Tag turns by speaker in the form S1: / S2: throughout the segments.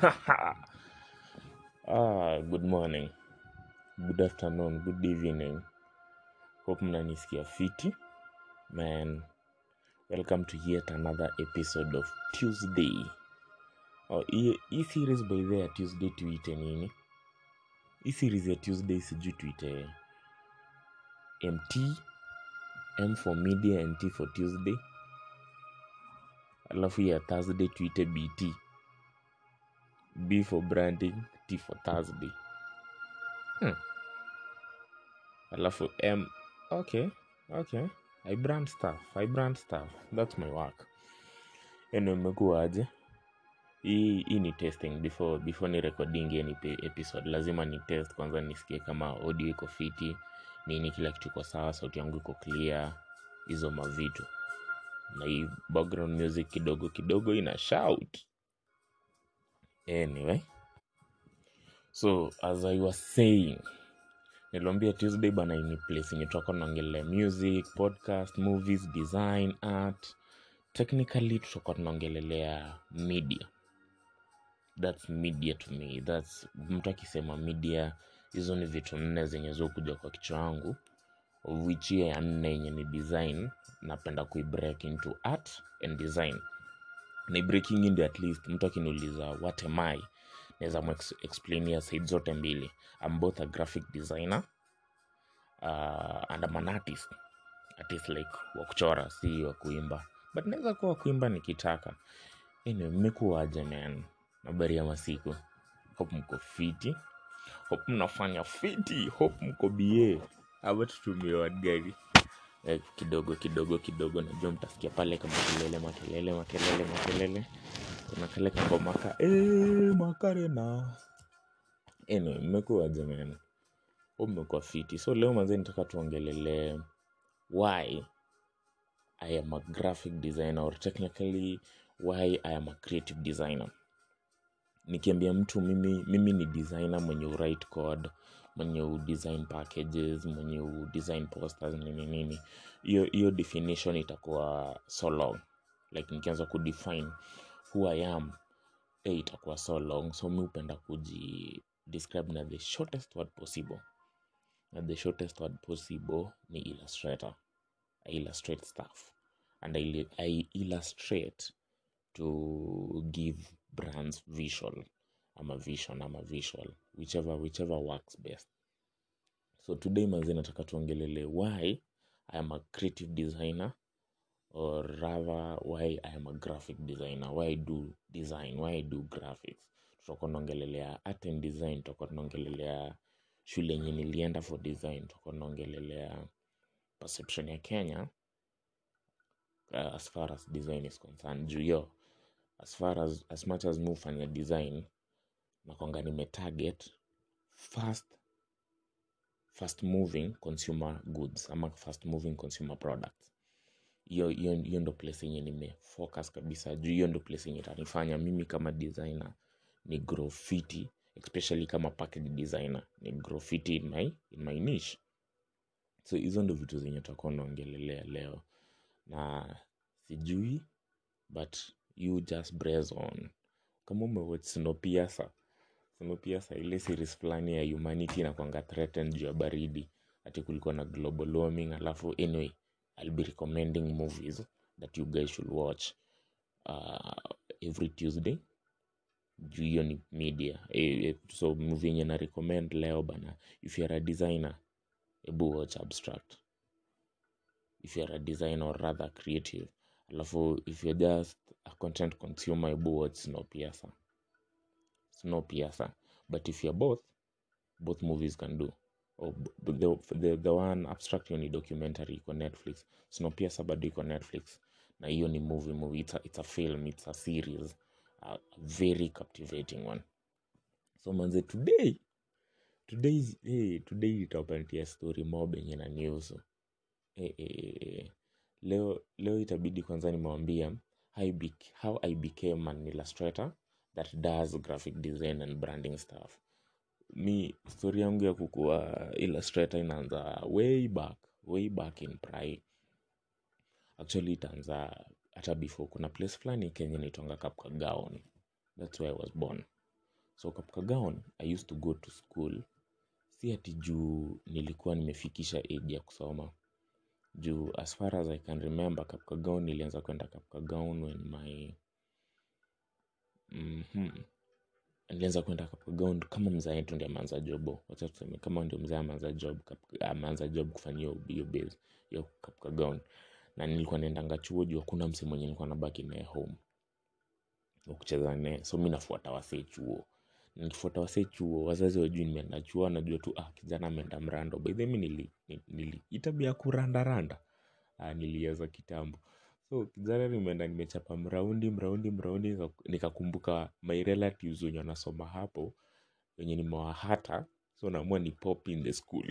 S1: ah, good morning, good afternoon, good evening. Hope mnanisikia fiti. Man, welcome to yet another episode of Tuesday. Oh, hii hii series by the way ya Tuesday tuite nini? Hii series ya Tuesday sijui tuite MT, M for media and T for Tuesday. Alafu ya Thursday tuite BT. B for branding, T for Thursday. Hmm. Alafu M. Okay, okay. I brand stuff. I brand stuff. That's my work. Eno imekuwaje? Hii hii ni testing before before ni recording any pe- episode. Lazima ni test kwanza nisikie kama audio iko fiti, nini kila kitu iko sawa, sauti yangu iko clear, hizo mavitu. Na hii background music kidogo kidogo ina shout. Anyway, so as I was saying, niliambia Tuesday bana ni place yenye tutakuwa tunaongelea music, podcast, movies, design, art. Technically tutakuwa tunaongelelea media. That's media to me. That's mtu akisema media, hizo ni vitu nne zenye zokuja kwa kichwa yangu of which hiyo ya nne yenye ni design napenda kuibreak into art and design na breaking into at least mtu akiniuliza what am I naweza explainia side zote mbili I'm both a graphic designer uh, and I'm an artist artist like wa kuchora si wa kuimba but naweza kuwa wa kuimba nikitaka anyway mmekuwaje man habari ya masiku hope mko fiti hope mnafanya fiti hope mko bie ama tutumie word gani eh, kidogo kidogo kidogo najua mtasikia pale kama kelele makelele makelele makelele kuna kale kangoma ka eh, makarena anyway mmekuwa jamani Hope mmekuwa fiti so leo manze nitaka tuongelelee why i am a graphic designer or technically why i am a creative designer nikiambia mtu mimi, mimi ni designer mwenye write code mwenye udesign packages mwenye udesign posters nini nini hiyo hiyo definition itakuwa so long like nikianza kudefine who i am eh, itakuwa so long so mi hupenda kuji describe na the shortest word possible na the shortest word possible ni illustrator i illustrate stuff and i, I illustrate to give brands visual ama vision ama visual whichever whichever works best so today manzi nataka tuongelele why i am a creative designer or rather why i am a graphic designer why i do design why i do graphics tutakuwa tunaongelelea art and design tutakuwa tunaongelelea shule yenye nilienda for design tutakuwa tunaongelelea perception ya kenya uh, as far as design is concerned juu yo as far as as much as mi hufanya design nakwanga nimetarget fast fast moving consumer goods ama fast moving consumer products hiyo hiyo hiyo ndo place yenye nimefocus kabisa juu hiyo ndo place yenye itanifanya mimi kama designer ni grow fiti especially kama package designer ni grow fiti in my, in my niche so hizo ndo vitu zenye tutakuwa naongelelea leo na sijui but you just brace on kama umewatch snowpiercer snowpiercer ile series fulani ya humanity inakwanga threatened juu ya baridi ati kulikuwa na global warming alafu anyway i'll be recommending movies that you guys should watch uh, every tuesday juu hiyo ni media e, e, so movie yenye na recommend leo bana if youare a designer ebu watch abstract if youare a designer or rather creative alafu if you're just a content consumer ebu watch snowpiercer snowpiercer but if you're both both movies can do oh, b- the, the, the one abstract hiyo ni documentary iko netflix snowpiercer bado iko netflix na hiyo ni movie movie it's a, it's a film it's a series a, a very captivating one so manze today today is- hey, today itapatia story mob yenye na news eh, eh, eh, eh. leo leo itabidi kwanza nimewambia how, I bec- how i became an illustrator that does graphic design and branding stuff mi story yangu ya kukuwa illustrator inaanza way back way back in pri actually itaanza hata before kuna place fulani kenya naitwanga kapkagaon thats where i was born so kapkagon i used to go to school si ati juu nilikuwa nimefikisha age ya kusoma juu as far as i can remember kapkagon nilianza kwenda kapkagon when my mm-hmm. nilianza kwenda kapkagon kama mzae tu ndi ameanza jobo wacha tuseme kama ndio mzae ameanza job Kap- ameanza job kufanya hiyo hiyo base hiyo kapkagon na nilikuwa naendanga chuo juu hakuna msi mwenye nilikuwa nabaki naye home wa kucheza naye so mi nafuata wasee chuo nikifuata wasee chuo wazazi wajui nimeenda chuo wanajua tu ah, kijana ameenda mrando by the way mi nili, nili, nili itabia kurandaranda ah, niliweza kitambo so kijana nimeenda nimechapa mraundi mraundi mraundi nika- nikakumbuka my relatives wenye wanasoma hapo wenye nimewahata so naamua ni pop in the school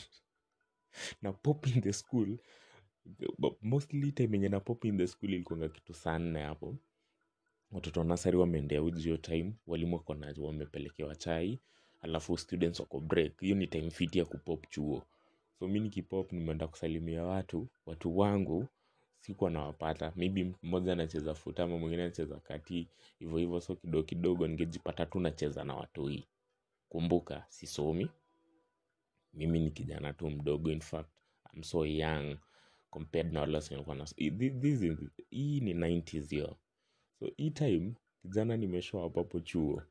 S1: na pop in the school but mostly time yenye na pop in the school ilikuanga kitu saa nne hapo watoto wa nasari wameendea uji hiyo time walimu wako na wamepelekewa chai alafu students wako break hiyo ni time fiti ya kupop chuo so mi nikipop nimeenda kusalimia watu watu wangu sikuwa nawapata maybe mmoja anacheza futa ama mwingine anacheza kati hivyo hivyo so kidogo kidogo ningejipata tu nacheza na watoi kumbuka sisomi mimi ni kijana tu mdogo in fact I'm so young compared na wale wasi walikuwa na Thi- this is, hii ni 90s hiyo so hii time kijana nimeshow up hapo chuo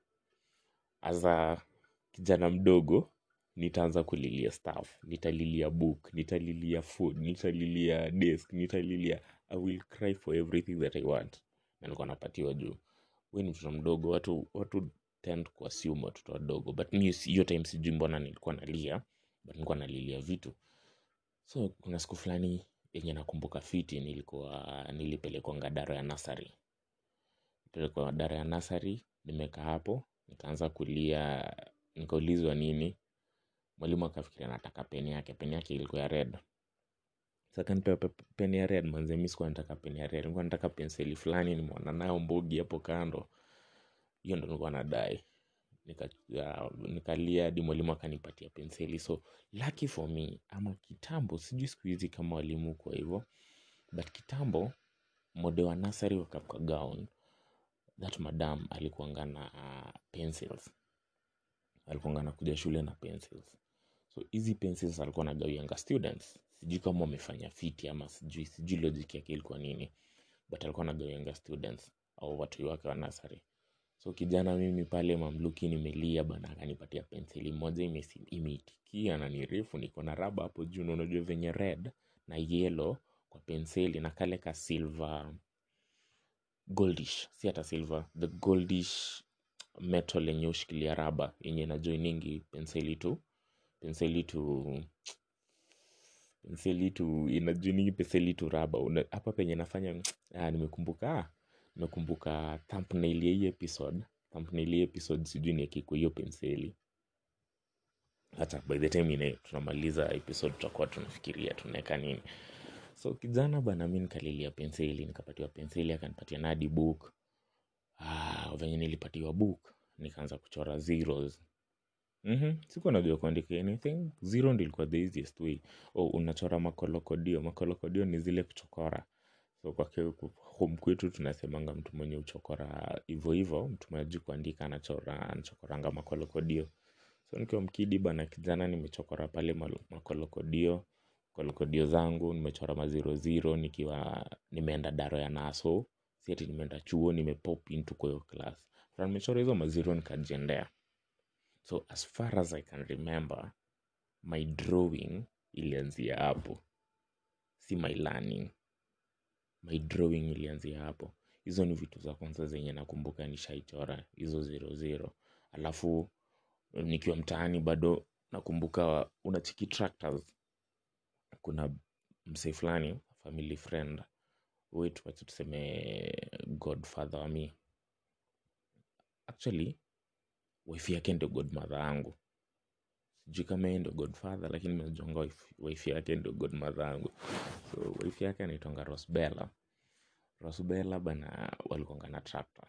S1: as kijana mdogo nitaanza kulilia staff nitalilia book nitalilia food nitalilia desk nitalilia i will cry for everything that i want na nilikuwa napatiwa juu we ni mtoto mdogo watu watu tend kuassume watoto wadogo but mi si- hiyo time sijui mbona nilikuwa nalia but nilikuwa nalilia vitu so kuna siku fulani yenye nakumbuka fiti nilikuwa nilipelekwanga daro ya nasari pelekwa dara ya nasari nimekaa hapo nikaanza kulia nikaulizwa nini mwalimu akafikiria nataka peni yake peni yake ilikuwa ya red sakanipea peni ya red manze mi sikuwa nataka peni ya red nilikuwa nataka penseli fulani nimeona nayo mbogi hapo kando hiyo ndo nilikuwa nadai nika, ya, nikalia hadi mwalimu akanipatia penseli so lucky for me ama kitambo sijui siku hizi kama walimu kwa hivyo but kitambo mode wa nasari wa kapkagaon that madam alikuanga na uh, pencils alikuanga nakuja shule na pencils so hizi pencils alikuwa nagawianga students sijui kama wamefanya fiti ama sijui sijui logic yake ilikuwa nini but alikuwa nagawianga students au watu wake wa nasari so kijana mimi pale mamluki nimelia bana akanipatia penseli moja imesi- imeitikia na ni refu niko na raba hapo juu na unajua venye red na yellow kwa penseli na kale ka silver goldish si hata silver the goldish metal yenye ushikilia raba yenye najoiningi penseli tu penseli tu penseli tu inajoiningi penseli tu raba Una- hapa penye nafanya ah, nimekumbuka ah, nimekumbuka thumbnail ya hii episode thumbnail ya hii episode sijui niekikwa hiyo penseli hata by the time ine tunamaliza episode tutakuwa tunafikiria tunaweka nini so kijana bana mi nikalilia penseli nikapatiwa penseli akanipatia nadi book ah, venye nilipatiwa book nikaanza kuchora zeros mm-hmm. sikuwa najua kuandika anything zero ndi ilikuwa the easiest way oh, unachora makolokodio makolokodio ni zile kuchokora so kwa ke- ku- home kwetu tunasemanga mtu mwenye uchokora hivo hivo mtu mwenye ajui kuandika anachora anachokoranga makolokodio so nikiwa mkidi bana kijana nimechokora pale malo- makolokodio kolokodio zangu nimechora maziro ziro nikiwa nimeenda daro ya naso si ati nimeenda chuo nimepop into kwa hiyo class After nimechora hizo maziro nikajiendea so as far as i can remember my drawing ilianzia hapo si my learning my drawing ilianzia hapo hizo ni vitu za kwanza zenye nakumbuka nishaichora hizo zero zero alafu nikiwa mtaani bado nakumbuka unachiki tractors kuna msee fulani family friend wetu wacha tuseme godfather wa mi actually wife yake ndio godmother yangu sijui kama yeye ndio godfather lakini mejonga wife, wife yake ndio godmother yangu so wife yake anaitwanga rosbella rosbella bana walikuanga na tractor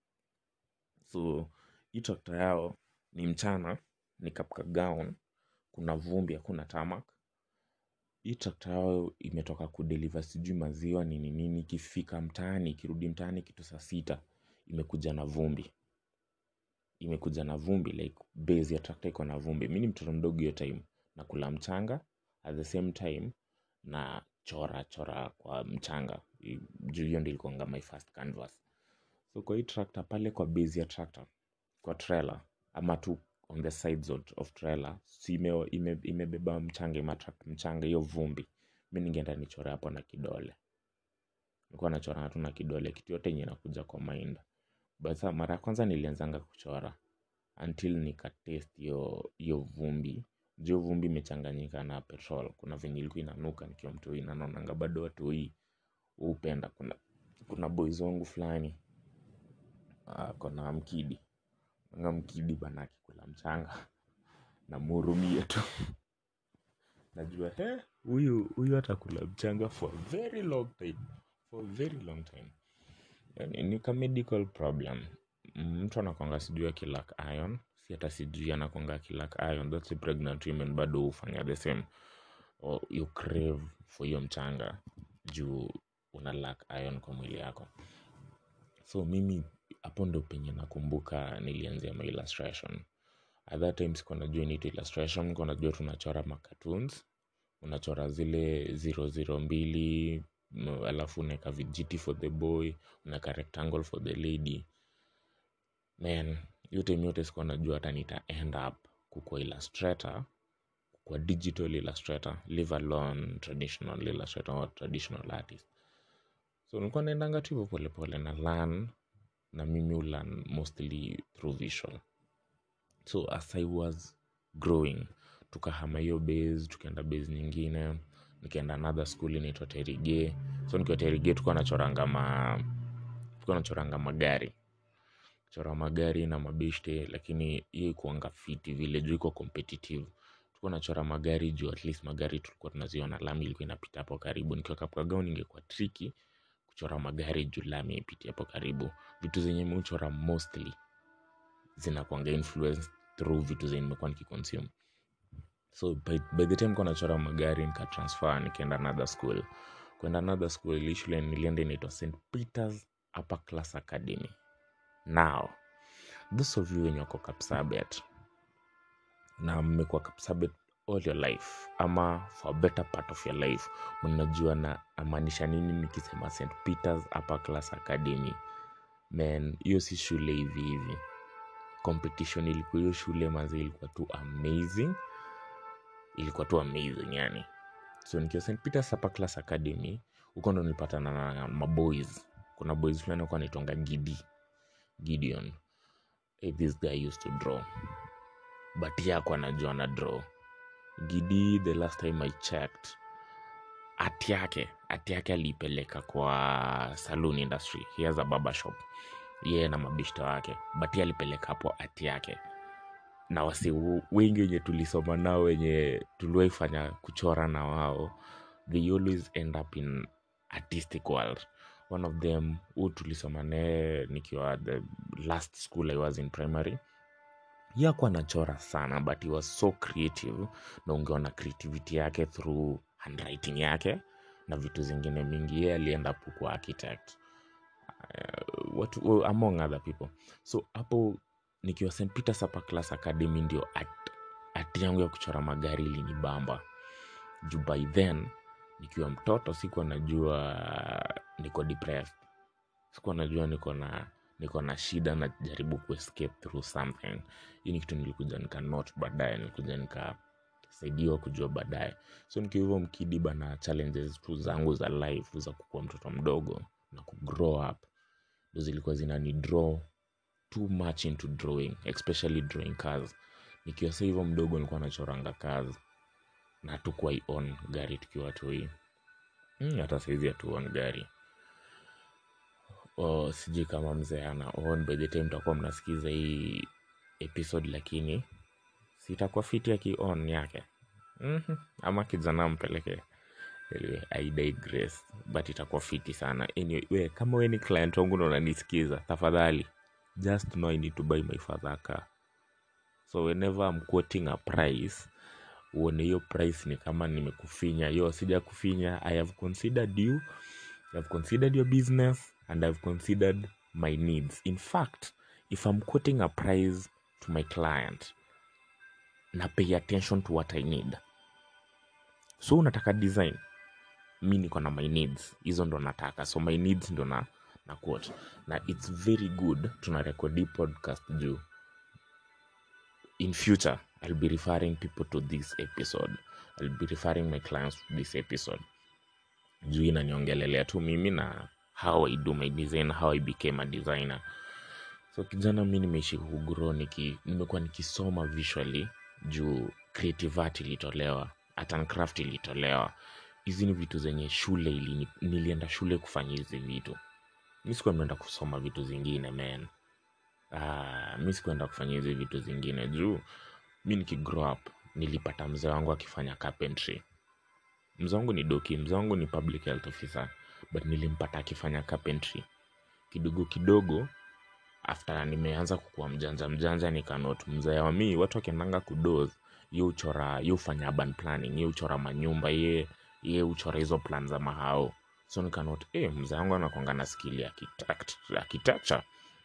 S1: so hii tractor yao ni mchana ni kapka gown kuna vumbi hakuna tamak hii trakta yao imetoka kudeliver sijui maziwa nini nini ikifika mtaani ikirudi mtaani kitu saa sita imekuja na vumbi imekuja na vumbi like base ya tractor iko na vumbi mi ni mtoto mdogo hiyo time nakula mchanga at the same time na chora chora kwa mchanga I- juu hiyo ndio ilikuwanga my first canvas so kwa hii tractor pale kwa base ya tractor kwa trailer ama tu on the sides of, of trailer si ime, ime, imebeba mchanga imeattract mchanga hiyo vumbi mi ningeenda nichore hapo na kidole nilikuwa nachora tu na kidole kitu yote yenye inakuja kwa mind but sa mara ya kwanza nilianzanga kuchora until nikatest hiyo hiyo vumbi juu vumbi imechanganyika na petrol kuna venye ilikuwa inanuka nikiwa mtoi na naonanga bado watu hii hupenda kuna kuna boys wangu fulani uh, kona mkidi nga mkidi bana akikula mchanga namhurumie tu najua he huyu huyu atakula mchanga for a very long time for a very long time yani, ni ka medical problem Mm, mtu anakwanga sijui akilak iron si hata sijui anakwanga akilak iron that's a pregnant women bado hufanya the same or you crave for hiyo mchanga juu una lack iron kwa mwili yako so mimi hapo ndo penye nakumbuka nilianzia ma illustration at that time sikuwa najua inaitwa illustration nilikuwa najua tunachora macartoons unachora zile zero zero mbili m- alafu unaweka vijiti for the boy unaweka rectangle for the lady man hiyo time yote sikuwa najua hata nita end up kukua illustrator kwa digital illustrator live alone traditional illustrator or traditional artist so nilikuwa naendanga tu hivyo polepole na learn na mimi ulearn mostly through visual so as i was growing tukahama hiyo base tukaenda base nyingine nikaenda another school inaitwa terige so nikiwa terige tukuwa nachoranga ma tukuwa nachoranga magari chora magari na mabeshte lakini hiyo ikuanga fiti vile juu iko competitive tulikuwa nachora magari juu at least magari tulikuwa tunaziona lami ilikuwa inapita hapo karibu nikiwa kapkagao ningekuwa triki kuchora magari juu lami ipiti hapo karibu vitu zenye meuchora mostly zinakwanga influence through vitu zenye nimekuwa nikiconsume so by, by the time kuwa nachora magari nikatransfer nikaenda another school kwenda another school ili shule nilienda inaitwa st peters upper class academy now those of you wenye wako kapsabet na mmekuwa kapsabet all your life ama for a better part of your life mnajua na amaanisha nini nikisema st peters upper class academy man hiyo si shule hivi hivi competition ilikuwa hiyo shule mazi ilikuwa tu amazing ilikuwa tu amazing yani so nikiwa st peters upper class academy huko ndo nilipatana na maboys kuna boys fulani kuwa naitonga gidi gideon hey, this guy used to draw but yako anajua na draw gidi the last time i checked ati yake ati yake aliipeleka kwa saloon industry he has a barber shop yeye na mabishta wake but ye alipeleka hapo ati yake na wasi wengi wenye tulisoma nao wenye tuliwaifanya kuchora na wao they always end up in artistic world one of them huu tulisoma naye nikiwa the last school i was in primary yakuwa anachora sana but he was so creative na ungeona creativity yake through handwriting yake na vitu zingine mingi ye alienda kwa architect uh, what, well, among other people so hapo nikiwa st peters upper class academy ndio art, art yangu ya kuchora magari ilinibamba juu by then nikiwa mtoto sikuwa najua niko depressed sikuwa najua niko na niko na shida najaribu kuescape through something hii ni kitu nilikuja nika not baadaye nilikuja nikasaidiwa kujua baadaye so nikiwa hivyo mkidi bana challenges tu zangu za life za kukuwa mtoto mdogo na kugrow up ndo zilikuwa zinani draw too much into drawing especially drawing cars nikiwa sa hivyo mdogo nilikuwa nachoranga cars na tukuwai on gari tukiwa toi hmm, hata saizi hatuon gari oh, sijui kama mzee ana on by the time takuwa mnasikiza hii episode lakini sitakuwa fiti aki on yake mm-hmm. ama kijana mpeleke anyway, I digress but itakuwa fiti sana anyway, we, kama we ni client wangu na unanisikiza tafadhali just know I need to buy my father a car so whenever I'm quoting a price uone hiyo price ni kama nimekufinya yo sija kufinya i have considered you i have considered your business and i've considered my needs in fact if i'm quoting a price to my client na pay attention to what i need so unataka design mi niko na my needs hizo ndo nataka so my needs ndo na, na quote na its very good tuna rekodi podcast juu in future i'll be referring people to this episode i'll be referring my clients to this episode juu inaniongelelea tu mimi na how i do my design how i became a designer so kijana mi nimeishi kugrow niki, nimekuwa nikisoma visually juu creative art ilitolewa art and craft ilitolewa hizi ni vitu zenye shule ili, nilienda shule kufanya hizi vitu mi sikuwa nimeenda kusoma vitu zingine man ah, mi sikuenda kufanya hizi vitu zingine juu mi nikigrow up nilipata mzee wangu akifanya carpentry mzee wangu ni doki mzee wangu ni public health officer but nilimpata akifanya carpentry kidogo kidogo after nimeanza kukuwa mjanja mjanja nikanot mzee wa mi watu wakiendanga kudos ye uchora ye ufanya urban planning ye uchora manyumba ye ye uchora hizo plan za mahao so nikanot eh mzee wangu anakwanga na skill ya architect- architecture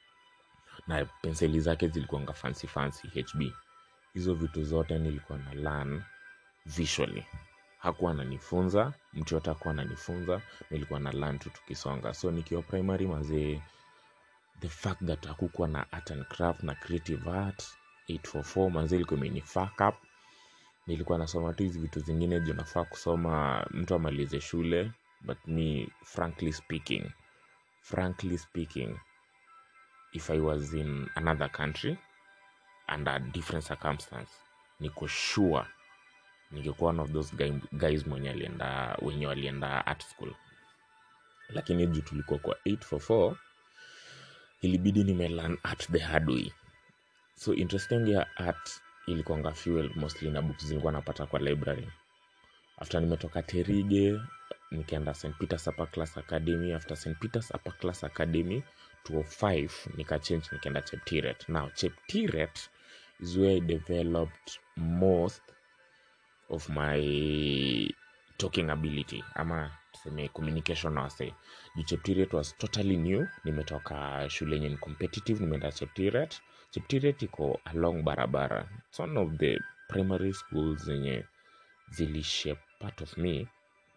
S1: na penseli zake zilikuanga fancy fancy hb hizo vitu zote nilikuwa na learn visually hakuwa ananifunza mtu yote hakuwa ananifunza nilikuwa na learn tu tukisonga so nikiwa primary mazee the fact that hakukuwa na art and craft na creative art 844 manzi ilikuwa imeni fuck up nilikuwa nasoma tu hizi vitu zingine juu nafaa kusoma mtu amalize shule but me frankly speaking frankly speaking if i was in another country under different circumstance niko sure ningekuwa one of those guy, guys mwenye alienda wenye walienda art school lakini juu tulikuwa kwa 844 ilibidi nimelearn art the hard way so interest yangu ya art ilikuanga fuel mostly na books zilikuwa napata kwa library after nimetoka terige nikaenda st peters upper class academy after st peters upper class academy 205 nikachange nikaenda cheptiret now cheptiret is where i developed most of my talking ability ama tuseme communication na wase juu cheptiret was totally new nimetoka shule yenye ni competitive nimeenda cheptiret cheptiret iko along barabara its one of the primary schools zenye zilishape part of me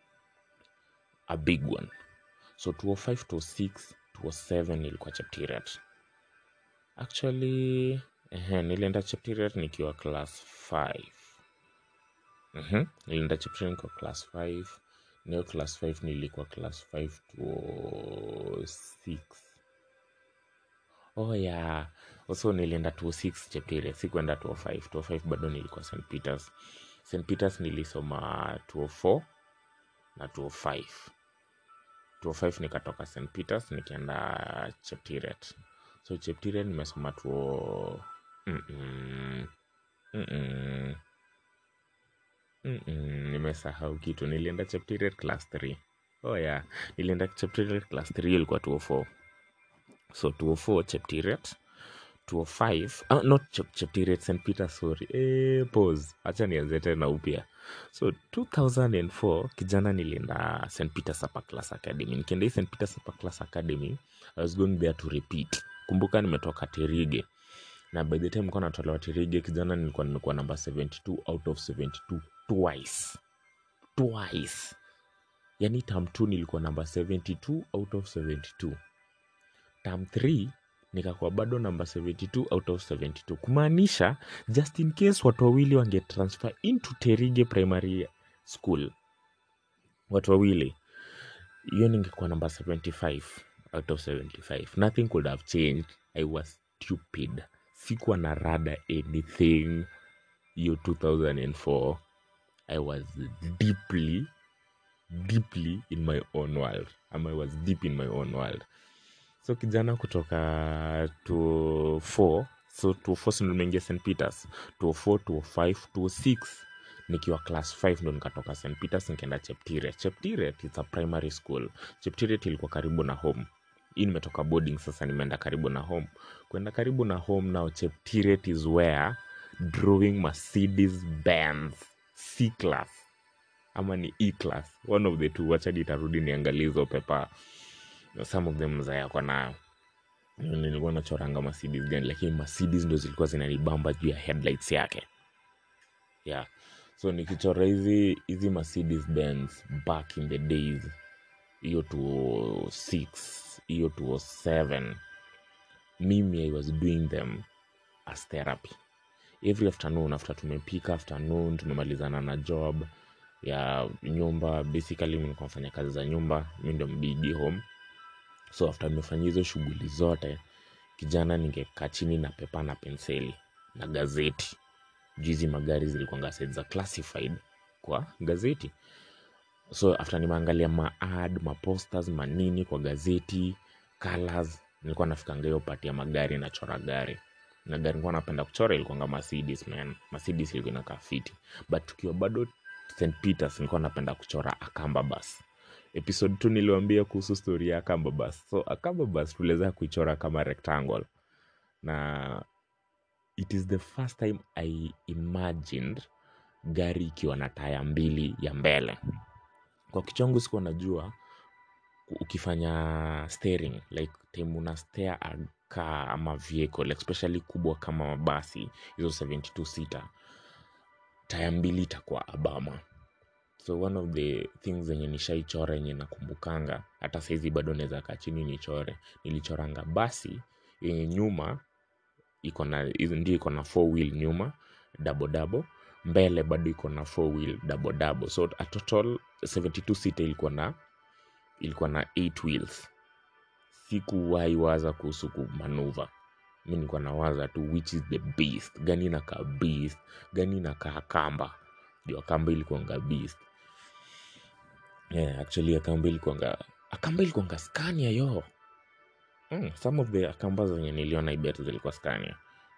S1: a big one so 205 206 207 ilikuwa cheptiret actually ehe, nilienda cheptiret nikiwa class 5 Mhm, nilienda cheptiret nikiwa class 5 nayo class 5 nilikuwa class 5 to 6 oh yeah also nilienda 26 cheptiret sikuenda 205 205 bado nilikuwa st peters st peters nilisoma 204 na 205 205 nikatoka st peters nikaenda cheptiret so cheptiret nimesoma 2 Mm-mm. Mm-mm. Mm-mm. nimesahau kitu nilienda cheptiret class 3 oh yeah nilienda cheptiret class 3 ilikuwa 204 so 204 cheptiret 205 ah, not Chep- cheptiret st peter sorry eh, pause hacha nianze tena upya so 2004 kijana nilienda st peters upper class academy nikienda hii st peters upper class academy i was going there to repeat kumbuka nimetoka terige na by the time nilikuwa natolewa terige kijana nilikuwa nimekuwa namba 72 out of 72 twice twice yani tam 2 nilikuwa namba 72 out of 72 tam 3 nikakuwa bado namba 72 out of 72 kumaanisha just in case watu wawili wangetransfer into terige primary school watu wawili hiyo ningekuwa namba 75 out of 75 nothing could have changed i was stupid sikuwa na rada anything hiyo 2004 i was deeply deeply in my own world ama i was deep in my own world so kijana kutoka to 4 so to 4 si ndo nimeingia st peters to 4 to 5 to 6 nikiwa class 5 ndo nikatoka st peters nikaenda cheptiret cheptiret is a primary school cheptiret ilikuwa karibu na home hii nimetoka boarding sasa nimeenda karibu na home kwenda karibu na home now cheptiret is where drawing mercedes benz c class ama ni e class one of the two wacha nitarudi niangalie hizo pepa some of them mzaya kwa nayo nilikuwa nachoranga Mercedes gani lakini Mercedes ndo zilikuwa zinanibamba juu ya headlights yake yeah so nikichora hizi hizi Mercedes Benz back in the days hiyo 206 hiyo 207 mimi i was doing them as therapy every afternoon after tumepika afternoon tumemalizana na job ya nyumba basically mi nilikuwa nafanya kazi za nyumba mi ndo mbigi home so after nimefanya hizo shughuli zote kijana ningekaa chini na pepa na penseli na gazeti juu hizi magari zilikuanga set za classified kwa gazeti so after nimeangalia maad maposters manini kwa gazeti colors nilikuwa nafikanga hiyo pati ya magari nachora gari na gari nilikuwa napenda kuchora ilikuanga mercedes man mercedes ilikuwa inakaa fiti but tukiwa bado st peters nilikuwa napenda kuchora akamba bus episode tu niliwambia kuhusu story ya akamba bus so akamba bus tuliweza kuichora kama rectangle na it is the first time i imagined gari ikiwa na taya mbili ya mbele kwa kichwangu sikuwa najua ukifanya steering like time una steer a car ama vehicle especially kubwa kama mabasi hizo 72 sita taya mbili itakuwa abama so one of the things zenye nishaichora yenye nakumbukanga hata saizi bado naweza kaa chini nichore nilichoranga basi yenye nyuma iko na hizo ndio iko na four wheel nyuma double double mbele bado iko na four wheel double double so a total 72 sita ilikuwa na ilikuwa na 8 wheels sikuwahi waza kuhusu kumanuva mi nilikuwa nawaza tu which is the beast gani inakaa beast gani inakaa kamba juu akamba ilikuanga beast yeah, actually akamba ilikuanga akamba ilikuanga scania yo mm, some of the akamba zenye niliona ibet zilikuwa scania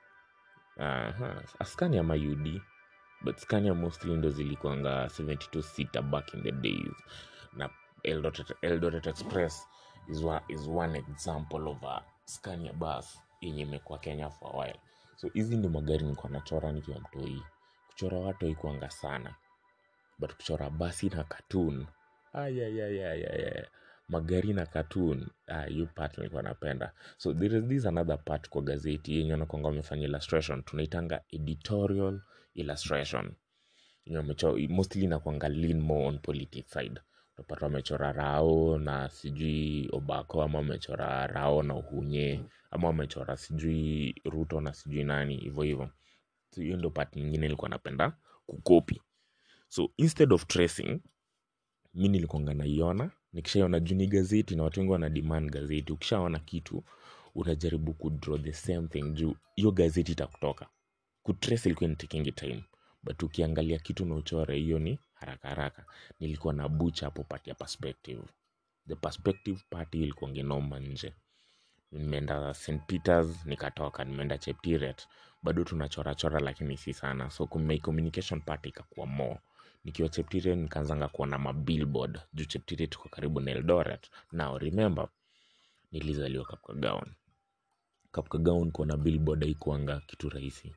S1: uh, scania ama ud but scania mostly ndo zilikuanga 72 sita back in the days na eldoret, eldoret express is, wa, is one example of a scania bus yenye imekuwa kenya for a while so hizi ndi magari nilikuwa nachora nikiwa mtoi kuchora watu haikuanga sana but kuchora basi na cartoon ayayayayaya magari na cartoon ah, hiyo part nilikuwa napenda so there is this another part kwa gazeti yenye nakwanga wamefanya illustration tunaitanga editorial illustration yenye wamecho- mostly nakwanga lean more on politics side utapata wamechora rao na sijui obako ama wamechora rao na uhunye ama wamechora sijui ruto na sijui nani hivyo hivyo so hiyo ndo part nyingine ilikuwa napenda kukopi so instead of tracing mi nilikuanga naiona nikishaiona juu ni gazeti na watu wengi wana demand gazeti ukishaona kitu unajaribu kudraw the same thing juu hiyo gazeti itakutoka kutrace ilikuwa nitakingi time but ukiangalia kitu na uchore hiyo ni haraka haraka nilikuwa na bucha hapo pati ya perspective the perspective party ilikuwa ngenoma nje nimeenda st peters nikatoka nimeenda cheptiret bado tunachorachora lakini si sana so my communication part ikakuwa more nikiwa cheptiret nikaanzanga kuona mabillboard juu cheptiret tuko karibu na eldoret now remember nilizaliwa kapkagaon kapkagaon kuona billboard haikuanga kitu rahisi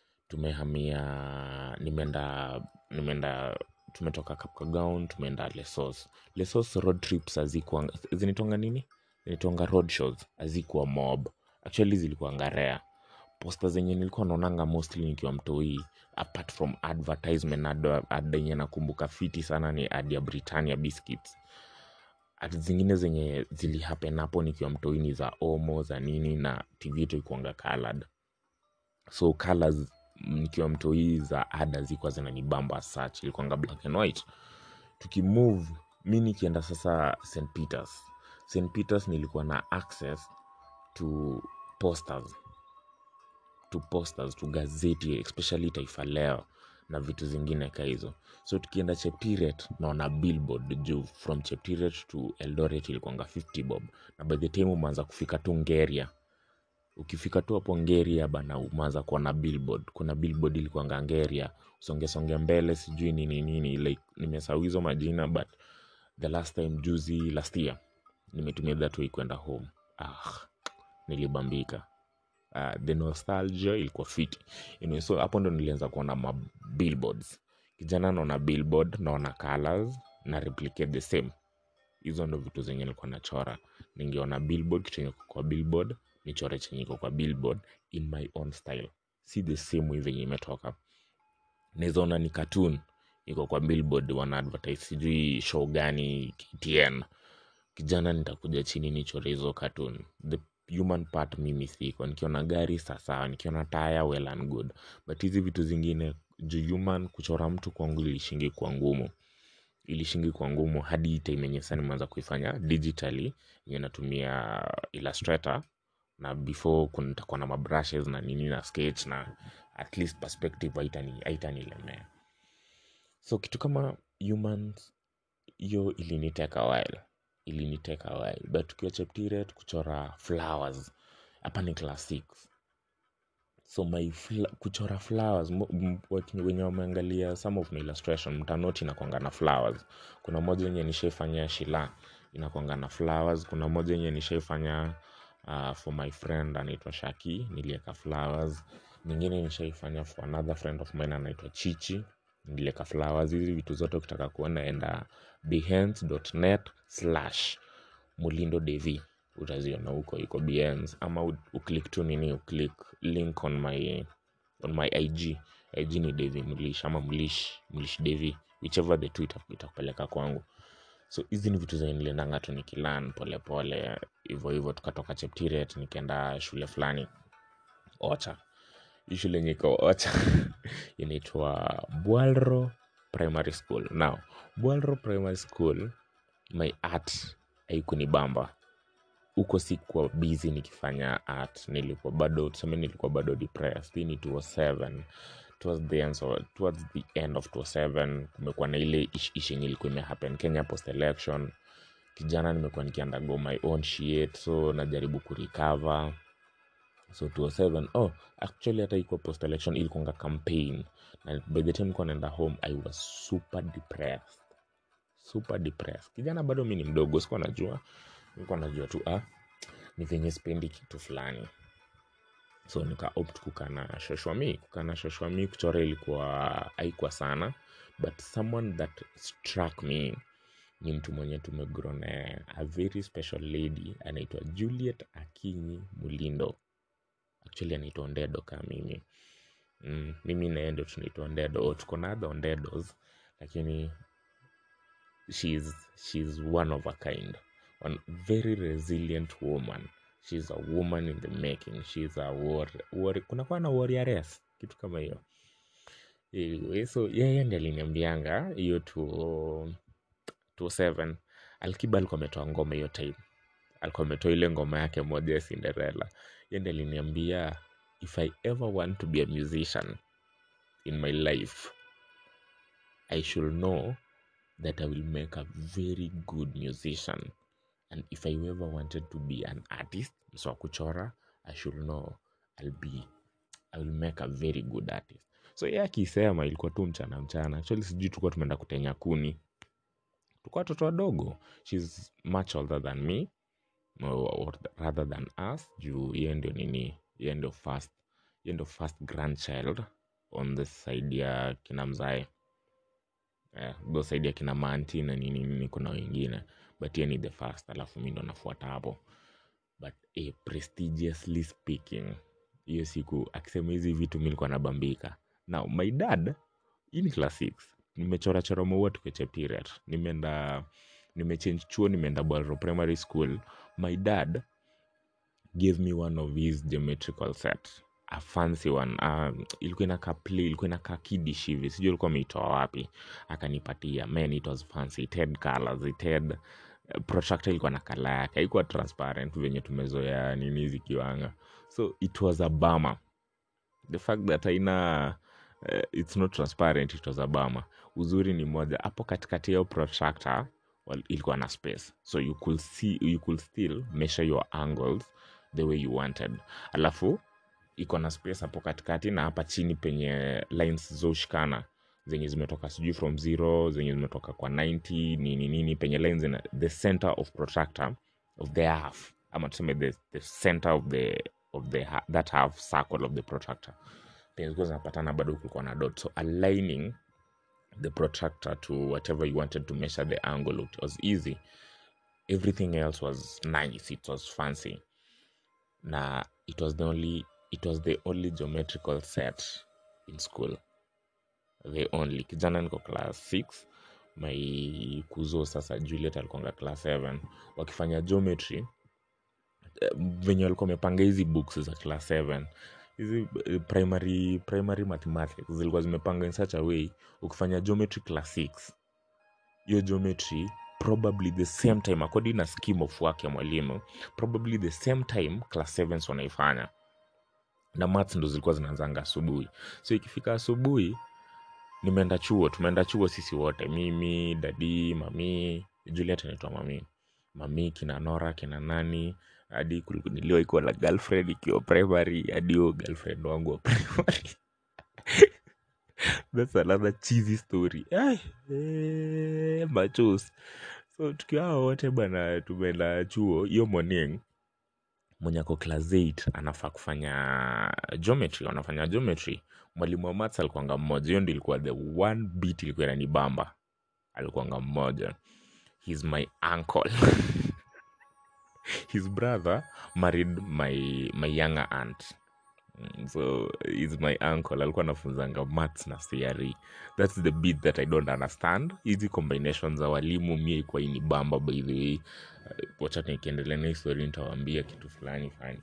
S1: tumehamia nimeenda nimeenda tumetoka kapkagaon tumeenda lesos lesos road trips hazikuanga zinitonga nini zinitonga road shows hazikuwa mob actually zilikuanga rare posta zenye nilikuwa naonanga mostly nikiwa mtoi apart from advertisement ad ad yenye nakumbuka fiti sana ni ad ya britannia biscuits ad zingine zenye zilihapen hapo nikiwa mtoi ni za omo za nini na tv yetu ikuanga colored so colors nikiwa mtoi za ada zilikuwa zinanibamba search ilikuanga black and white tukimove mi nikienda sasa st peters st peters nilikuwa na access to posters to posters to gazeti especially taifa leo na vitu zingine ka hizo so tukienda cheptiret naona billboard juu from cheptiret to eldoret ilikuanga 50 bob na by the time umeanza kufika tu ngeria ukifika tu hapo ngeria bana umeanza kuona billboard kuna billboard ilikuanga ngeria usongesonge mbele sijui nini nini like nimesahau hizo majina but the last time juzi last year nimetumia that way kwenda home ah, nilibambika uh, the nostalgia ilikuwa fiti anyway, so hapo ndo nilianza kuona ma billboards kijana naona billboard naona colors na replicate the same hizo ndo vitu zenye nilikuwa nachora ningeona billboard kitu yenye iko kwa billboard nichore chenye iko kwa billboard in my own style si the same way venye imetoka nawezaona ni cartoon iko kwa billboard wana advertise sijui show gani ktn kijana nitakuja chini nichore hizo cartoon the human part mimi siko nikiona gari sasawa nikiona taya well and good but hizi vitu zingine juu human kuchora mtu kwangu ilishingi kwa ngumu ilishingi kwa ngumu hadi hii time yenye sasa nimeanza kuifanya digitally yenye natumia illustrator na before kun- nitakuwa na mabrushes na nini na sketch na at least perspective haitani- haitanilemea so kitu kama humans hiyo iliniteka while iliniteka while but tukiwa cheptiret kuchora flowers hapa ni class 6 so my fla- kuchora flowers mo- m- watu wenye wameangalia some of my illustration mtanoti inakwanga na flowers kuna moja yenye nishaifanya shila inakwanga na flowers kuna moja yenye nishaifanya uh, for my friend anaitwa shaki nilieka flowers nyingine nishaifanya for another friend of mine anaitwa chichi nilieka flowers hizi vitu zote ukitaka kuona enda behance.net slash mulindo devi utaziona huko iko behance ama u- uklik tu nini uklik link on my on my ig ig ni devi mlish ama mlish mlish devi whichever the two ita- itakupeleka kwangu so hizi ni vitu zenye niliendanga tu nikilan polepole hivyo hivyo tukatoka cheptiret nikaenda shule fulani ocha hii shule yenye iko ocha inaitwa bwalro primary school now bwalro primary school my art haikunibamba huko sikuwa busy nikifanya art nilikuwa bado tuseme nilikuwa bado depressed hii ni 207 towards the end, so, towards the end of 207 kumekuwa na ile ish ish yenye ilikuwa imehappen kenya post election kijana nimekuwa nikiandago my own shit so najaribu kurecover so 207 oh actually hata ikuwa post election ilikuanga campaign na by the time nilikuwa naenda home i was super depressed super depressed kijana bado mi ni mdogo sikuwa najua nilikuwa najua tu ah ni venye spendi kitu fulani so nika opt kukaa na shoshwami kukaa na shoshwami kuchora ilikuwa haikuwa sana but someone that struck me ni mtu mwenye tumegrow naye a very special lady anaitwa juliet akinyi mulindo actually anaitwa ondedo kaa mimi mm, mimi naye ndo tunaitwa ondedo tuko na other ondedos lakini she's, she's one of a kind one very resilient woman she's a woman in the making she's a war, war, kunakuwa na warrioress kitu kama hiyo anyway, so yeye ndi aliniambianga hiyo tu 27 alkiba alikuwa ametoa ngoma hiyo time alikuwa ametoa ile ngoma yake moja ya cinderella ye ndi aliniambia if i ever want to be a musician in my life i should know that i will make a very good musician and if i ever wanted to be an artist so kuchora i should know i'll be i will make a very good artist so ye akisema ilikuwa tu mchana mchana actually sijui tulikuwa tumeenda kutenya kuni tulikuwa watoto wadogo shes much older than me or, or rather than us juu hiyo ndio nini hiyo ndio first hiyo ndio first grandchild on the side ya kina mzae eh, tho side ya kina manti na nini nini kuna wengine but hiyo ni the first alafu mi ndo nafuata hapo but eh, prestigiously speaking hiyo siku akisema hizi vitu mi nilikuwa nabambika now my dad hii ni class 6 nimechorachora maua tukecheptiret nimeenda nimechange chuo nimeenda Bolro primary school my dad gave me one of his geometrical set a fancy one um, ilikuwa inakaa play ilikuwa inakaa kidish hivi sijui alikuwa ameitoa wapi akanipatia man it was fancy it had colors it had uh, protractor ilikuwa na kala yake haikuwa transparent venye tumezoea nini zikiwanga so it was a bama the fact that haina uh, it's not transparent it was a bama uzuri ni moja hapo katikati yao protractor well, ilikuwa na space so you could see you could still measure your angles the way you wanted alafu iko na space hapo katikati na hapa chini penye lines zoshikana zenye zimetoka sijui from zero zenye zimetoka kwa 90 nini nini penye lines in the center of protractor of the half ama tuseme the, the center of the of the ha- that half circle of the protractor penye zilikuwa zinapatana bado kulikuwa na dot so aligning the protractor to whatever you wanted to measure the angle it was easy everything else was nice it was fancy na it was the only it was the only geometrical set in school the only kijana niko class 6 my kuzo sasa juliet alikonga class 7 wakifanya geometry eh, venye walikuwa wamepanga hizi books za class 7 hizi eh, primary primary mathematics zilikuwa zimepanga in such a way ukifanya geometry class 6 hiyo geometry probably the same time according na scheme of work ya mwalimu probably the same time class 7 wanaifanya na maths ndo zilikuwa zinaanzanga asubuhi so ikifika asubuhi nimeenda chuo tumeenda chuo sisi wote mimi dadi mami juliet anaitwa mami mami kina nora kina nani hadi kuliku- niliwaikuwa na girlfriend ikiwa primary hadi huo girlfriend wangu wa primary thats another cheesy story Ai, eh, machos so tukiwa hao wote bana tumeenda chuo hiyo morning mwenye ako class 8 anafaa kufanya geometry wanafanya geometry mwalimu wa maths alikuanga mmoja hiyo ndio ilikuwa the one bit ilikuwa inanibamba alikuanga mmoja he's my uncle his brother married my, my younger aunt Mm, so is my uncle alikuwa anafunzanga maths na CRE that's the bit that i don't understand hizi combination za walimu mie ikuwa inibamba by the way Uh, wacha nikiendelea na histori nitawaambia kitu fulani fani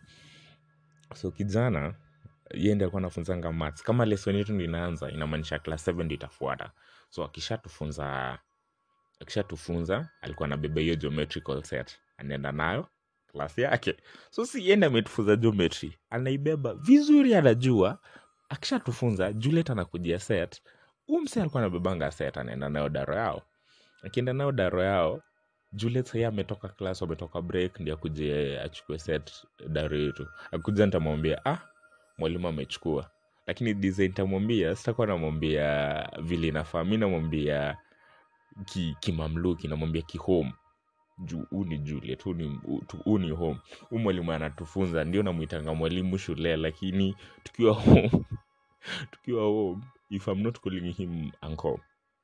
S1: so kijana yeye ndiye alikuwa anafunzanga maths kama lesson yetu ndio inaanza inamaanisha class 7 ndio itafuata so akishatufunza akishatufunza alikuwa anabeba hiyo geometrical set anaenda nayo klasi yake so si yende ametufunza geometry anaibeba vizuri anajua akishatufunza juliet anakujia set huu mse alikuwa anabebanga set anaenda nayo daro yao akienda nayo daro yao juliet sahii ametoka klas ametoka break ndi akuje achukue set daro yetu akuja nitamwambia ah mwalimu amechukua lakini design nitamwambia sitakuwa namwambia vile inafaa mi namwambia ki- kimamluki namwambia kihome juu huu ni juliet huu ni, huu ni home huu mwalimu anatufunza ndio namwitanga mwalimu shule lakini tukiwa home tukiwa home if i'm not calling him uncle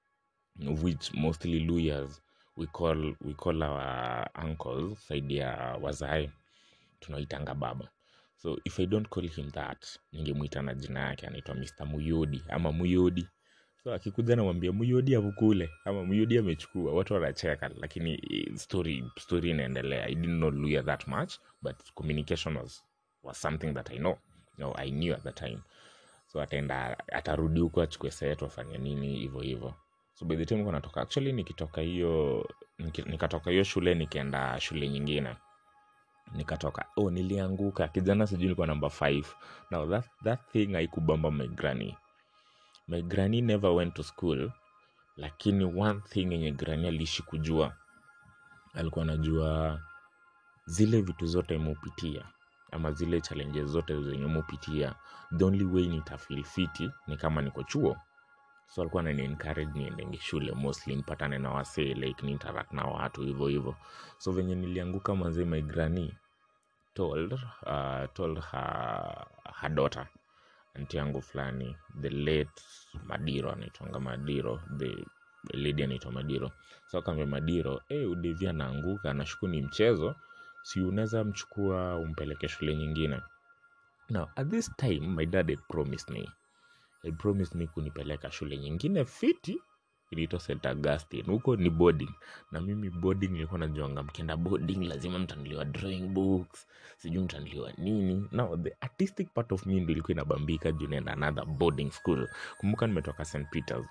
S1: which mostly lawyers we call, we call our uncles saidi ya wazae tunaitanga baba so if i don't call him that ningemwita na jina yake anaitwa mr muyodi ama muyodi so akikuja namwambia muyodi avukule ama muyodi amechukua watu wanacheka lakini eh, story story inaendelea i didn't know luya that much but communication was, was something that i know no, i knew at the time so ataenda atarudi huko achukue set wafanye nini hivyo hivyo so by the time niko natoka actually nikitoka hiyo niki- nikatoka hiyo shule nikienda shule nyingine nikatoka oh nilianguka kijana sijui nilikuwa namba 5 now that, that thing haikubamba my granny my granny never went to school lakini one thing yenye granny aliishi kujua alikuwa anajua zile vitu zote mupitia ama zile challenges zote zenye mupitia the only way nitafeel fiti ni kama niko chuo so alikuwa anani encourage niendenge shule mostly nipatane na wasee like ni interact na watu hivyo hivyo so venye nilianguka manzee my granny told uh, told her, her daughter anti yangu fulani the late madiro anaitwanga madiro the lady anaitwa madiro so akaambia madiro hey, udevi anaanguka nashuku ni mchezo si unaweza mchukua umpeleke shule nyingine now at this time my dad had promised me had promised me kunipeleka shule nyingine fiti inaitwa st augustine huko ni boarding na mimi boarding nilikuwa najuanga mkienda boarding lazima mtanuliwa drawing books sijui mtanuliwa nini now the artistic part of me ndo ilikuwa inabambika juu naenda another boarding school kumbuka nimetoka st peters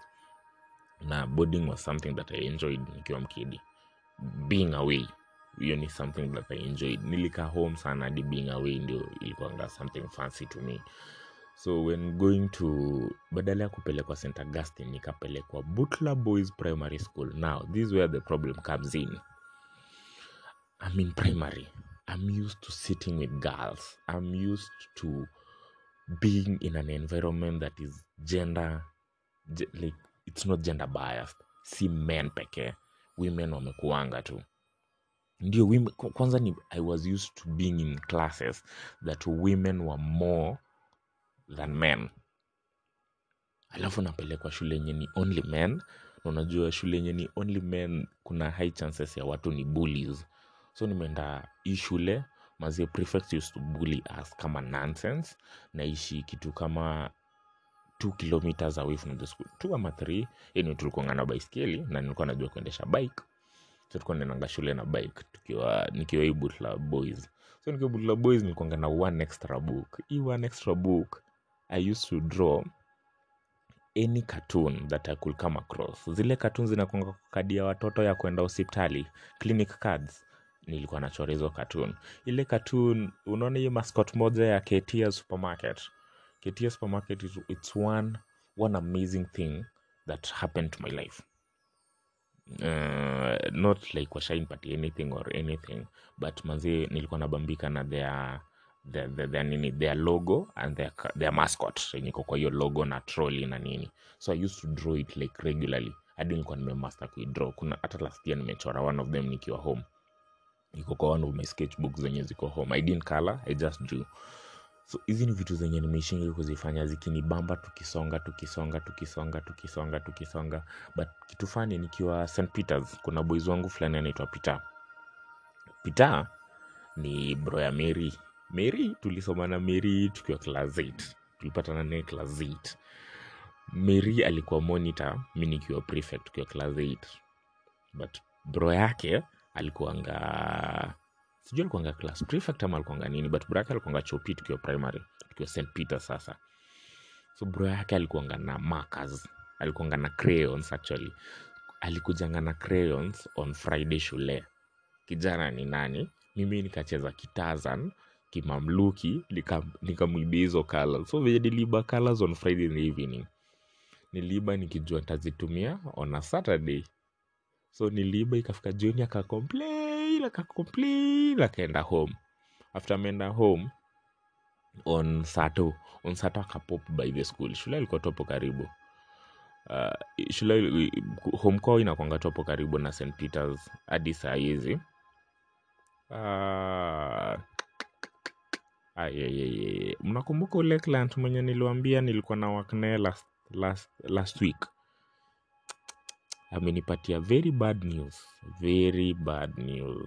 S1: na boarding was something that i enjoyed nikiwa mkidi being away hiyo ni something that i enjoyed nilikaa home sana hadi being away ndio ilikuanga something fancy to me so when going to badala ya kupelekwa st augustine nikapelekwa butler boys primary school now this is where the problem comes in i'm in primary i'm used to sitting with girls i'm used to being in an environment that is gender ge- like it's not gender biased si men pekee women wamekuanga tu ndio women, kwa- kwanza ni i was used to being in classes that women were more than men alafu napelekwa shule yenye ni only men na unajua shule yenye ni only men kuna high chances ya watu ni bullies so nimeenda hii shule mazie prefects used to bully us kama nonsense naishi kitu kama two kilometers away from the school two ama three yani tulikuanga na baiskeli na nilikuwa najua kuendesha bike so tulikuwa naendanga shule na bike tukiwa nikiwa hii butla boys so nikiwa butla boys nilikuanga na one extra book hii one extra book i used to draw any cartoon that i could come across zile cartoon zinakwanga kwa kadi ya watoto ya kwenda hospitali clinic cards nilikuwa nachora hizo cartoon ile cartoon unaona hiyo mascot moja ya Ketia supermarket Ketia supermarket is, it's one one amazing thing that happened to my life uh, not like washainpatia anything or anything but manzi nilikuwa nabambika na their their, their, their, nini their logo and their, ca- their mascot yenye iko kwa hiyo logo na trolley na nini so i used to draw it like regularly hadi nilikuwa nimemaster kuidraw kuna hata last year nimechora one of them nikiwa home iko kwa one of my sketchbook zenye ziko home i didn't color i just drew so hizi ni vitu zenye nimeishingi kuzifanya zikinibamba tukisonga tukisonga tukisonga tukisonga tukisonga but kitu fani nikiwa st peters kuna boys wangu fulani anaitwa peter peter ni bro ya mary mary tulisoma na mary tukiwa class 8 tulipatana naye class 8 mary alikuwa monitor mi nikiwa prefect tukiwa class 8 but bro yake alikuanga sijui alikuanga class prefect ama alikuanga nini but bro yake alikuanga chopi tukiwa primary tukiwa st peter sasa so bro yake alikuanga na markers alikuanga na crayons actually alikujanga na crayons on friday shule kijana ni nani mimi nikacheza kitazan kimamluki nika- nikamwibia hizo colors so venye niliiba colors on friday in the evening niliiba nikijua ntazitumia on a saturday so niliiba ikafika jioni akacomplain akacomplain akaenda home after ameenda home on sato on sato akapop by the school shule ilikuwa topo karibu uh, shule home kwao inakwanga topo karibu na st peters hadi saa hizi uh, ayeyeye mnakumbuka ule client mwenye niliwambia nilikuwa na waknae last, last, last week amenipatia very bad news very bad news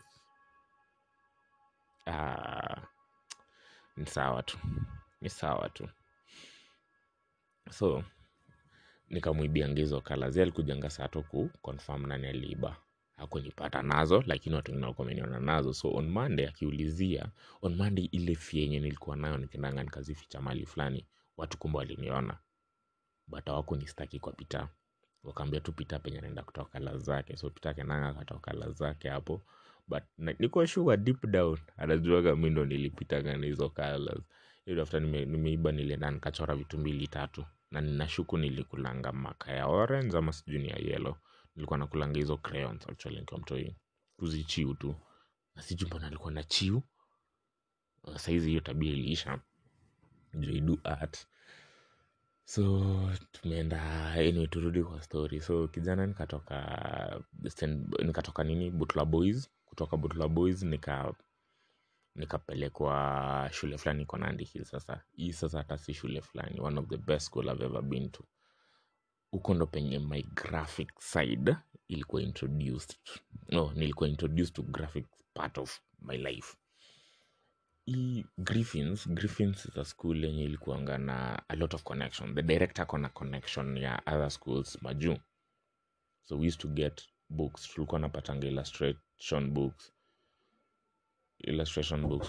S1: ah, ni sawa tu ni sawa tu so nikamwibia hizo kala zi alikujanga sato ku confirm nani aliiba hakunipata nazo lakini watu wengine walikuwa wameniona nazo so on monday akiulizia on monday ile fia yenye nilikuwa nayo nikendanga nikazificha mali fulani watu kumbe waliniona but hawakunistaki kwa pita wakaambia tu pita penye naenda kutoa kala zake so pita kenanga akatoa kala zake hapo but na- niko sure deep down anajuaga mi ndo nilipitaga na hizo colors hiyo after nime, nimeiba nilienda nikachora vitu mbili tatu na ninashuku nilikulanga maka ya orange ama sijui ni ya yellow nilikuwa nakulanga hizo crayons actually nikiwa mtoi kuzichiu tu na sijui mbona alikuwa na chiu Uh, saizi hiyo tabia iliisha juu I do art so tumeenda anyway turudi kwa story so kijana nikatoka St- nikatoka nini butla boys kutoka butla boys nika nikapelekwa shule fulani iko nandi hill sasa hii sasa hata si shule fulani one of the best school i've ever been to huko ndo penye my graphic side ilikuwa introduced no nilikuwa introduced to graphic part of my life hii griffins griffins is a school yenye ilikuanga na a lot of connection the director kona connection ya other schools majuu so we used to get books tulikuwa napatanga illustration books illustration books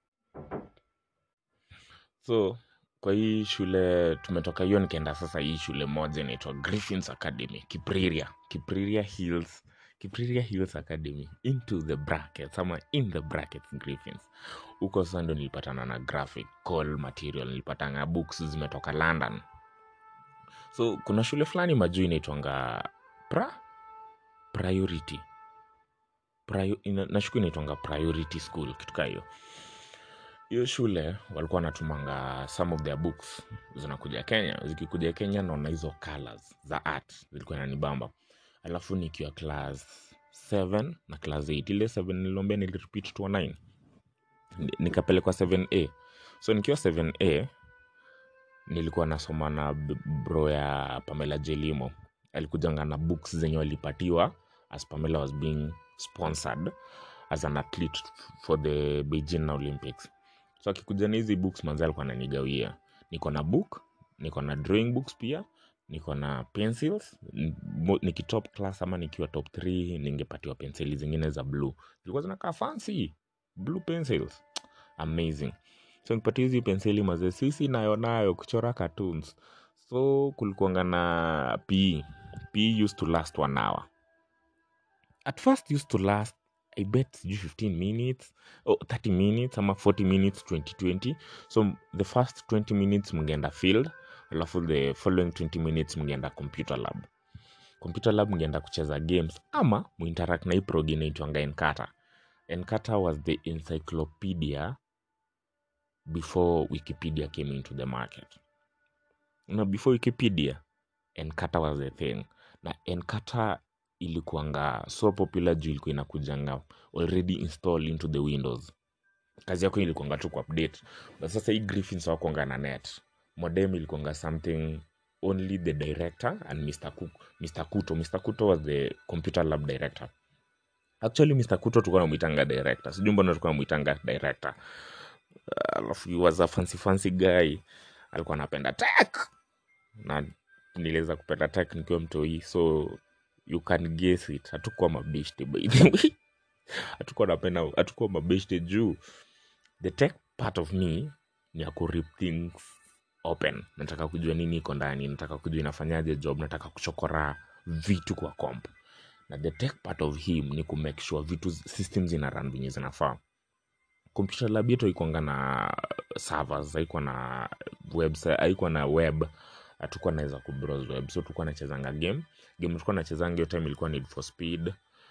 S1: so kwa hii shule tumetoka hiyo nikaenda sasa hii shule moja inaitwa griffins academy kipriria kipriria hills kipriria hills academy into the brackets ama in the brackets griffins huko sasa ndo nilipatana na graphical material nilipatanga books zimetoka london so kuna shule fulani majuu inaitwanga pra priority Prior, ina, nashuku inaitwanga priority school kitu kaa hiyo hiyo shule walikuwa wanatumanga some of their books zinakuja kenya zikikuja kenya naona hizo colors za art zilikuwa nanibamba alafu nikiwa class 7 na class 8 ile 7 niliombea nilirepeat to 9 Ni- nikapelekwa 7a so nikiwa 7a nilikuwa nasoma na b- bro ya pamela jelimo alikujanga na books zenye walipatiwa as pamela was being sponsored as an athlete for the beijing olympics so akikuja na hizi books manzi alikuwa ananigawia niko na book niko na drawing books pia niko na pencils N- mo- nikitop class ama nikiwa top 3 ningepatiwa penseli zingine za blue zilikuwa zinakaa fancy blue pencils amazing so nikipatia hizi penseli mazee sisi nayo nayo kuchora cartoons so kulikuanga na pe pe used to last one hour at first used to last i bet sijui 15 minutes oh, 30 minutes ama 40 minutes 2020 so the first 20 minutes mngeenda field alafu the following 20 minutes mngeenda computer lab computer lab mngeenda kucheza games ama muinteract na hii prog inaitwanga enkata enkata was the encyclopedia before wikipedia came into the market na before wikipedia enkata was the thing na enkata ilikuanga so popular juu ilikuwa inakujanga already installed into the windows kazi yako ilikuanga tu kuupdate but sasa hii griffins wakuanga na net modem ilikuanga something only the director and mr, Cook, mr kuto mr kuto was the computer lab director actually mr kuto tulikuwa namwitanga director sijui mbona tulikuwa namwitanga director alafu he was a fancy fancy guy alikuwa anapenda tech na niliweza kupenda tech nikiwa mtoi so you can guess it hatukuwa mabeshte by the way hatukuwa napenda hatukuwa mabeshte juu the tech part of me ni ya kurip things open nataka kujua nini iko ndani nataka kujua inafanyaje job nataka kuchokora vitu kwa comp na the tech part of him ni kumake sure vitu system zina run venye zinafaa computer lab yetu haikuanga na servers haikuwa na website haikuwa na web hatukuwa naweza kubrowse web so tulikuwa nachezanga game game tulikuwa nachezanga hiyo time ilikuwa need for speed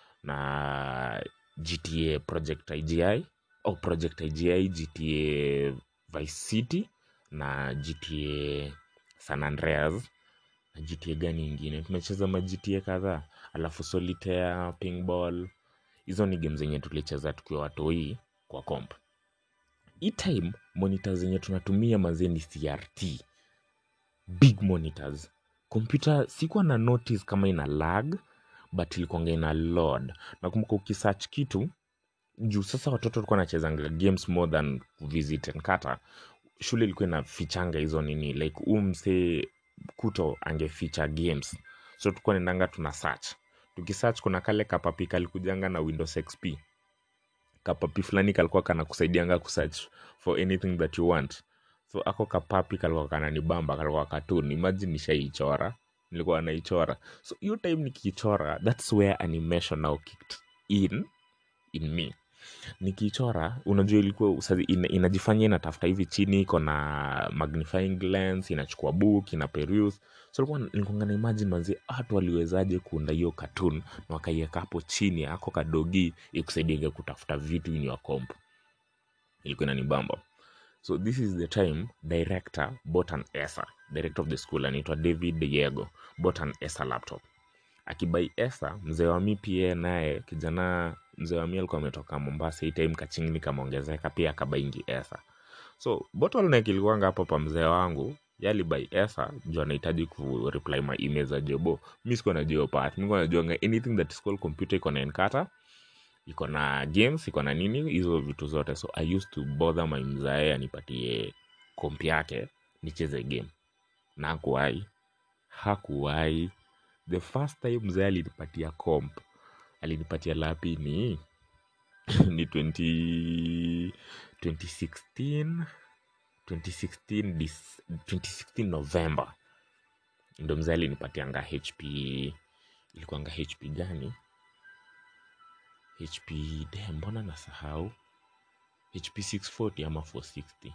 S1: na gta project igi au project igi gta vice city na gta san andreas na gta gani ingine tumecheza ma gta kadhaa alafu solitaire pingball hizo ni game zenye tulicheza tukiwa watoi kwa comp hii time monitor zenye tunatumia mazee ni crt big monitors kompyuta sikuwa na notice kama ina lag but ilikuanga ina load nakumbuka ukisearch kitu juu sasa watoto walikuwa nachezanga games more than visit nkata shule ilikuwa inafichanga hizo nini like huu msee kuto angeficha games so tulikuwa nendanga tuna search tukisearch kuna kale kapapi kalikujanga na windows xp kapapi fulani kalikuwa kana kusaidianga kusearch for anything that you want so ako kapapi kalikuwa kananibamba kalikuwa katun imagine nishaichora nilikuwa naichora so hiyo time nikiichora thats where animation now kicked in in me nikichora unajua ilikuwa sasa ina, inajifanya inatafuta hivi chini iko na magnifying lens inachukua book ina peruse so nilikuwa nilikuwa na imagine manzi watu waliwezaje kuunda hiyo cartoon na wakaiweka hapo chini ako kadogi ikusaidiaga kutafuta vitu in your comp ilikuwa inanibamba so this is the time director bought an esa director of the school anaitwa david diego bought an esa laptop akibai esa mzee wa mi pia naye kijana mzee wa mi alikuwa ametoka mombasa hii time kachingni kameongezeka pia akabaingi esa so bottleneck ilikuwanga hapo pa mzee wangu yalibai esa juu anahitaji ku reply my email za jobo mi sikuwa najua hiyo part mi najuanga anything that is called computer iko na enkata iko na games iko na nini hizo vitu zote so i used to bother my mzae anipatie komp yake nicheze game na hakuwai hakuwai the first time mzee alinipatia comp alinipatia lapi ni ni 20, 2016 2016 dis, 2016 november ndo mzee alinipatianga hp ilikuanga hp gani hp de mbona nasahau hp 640 ama 460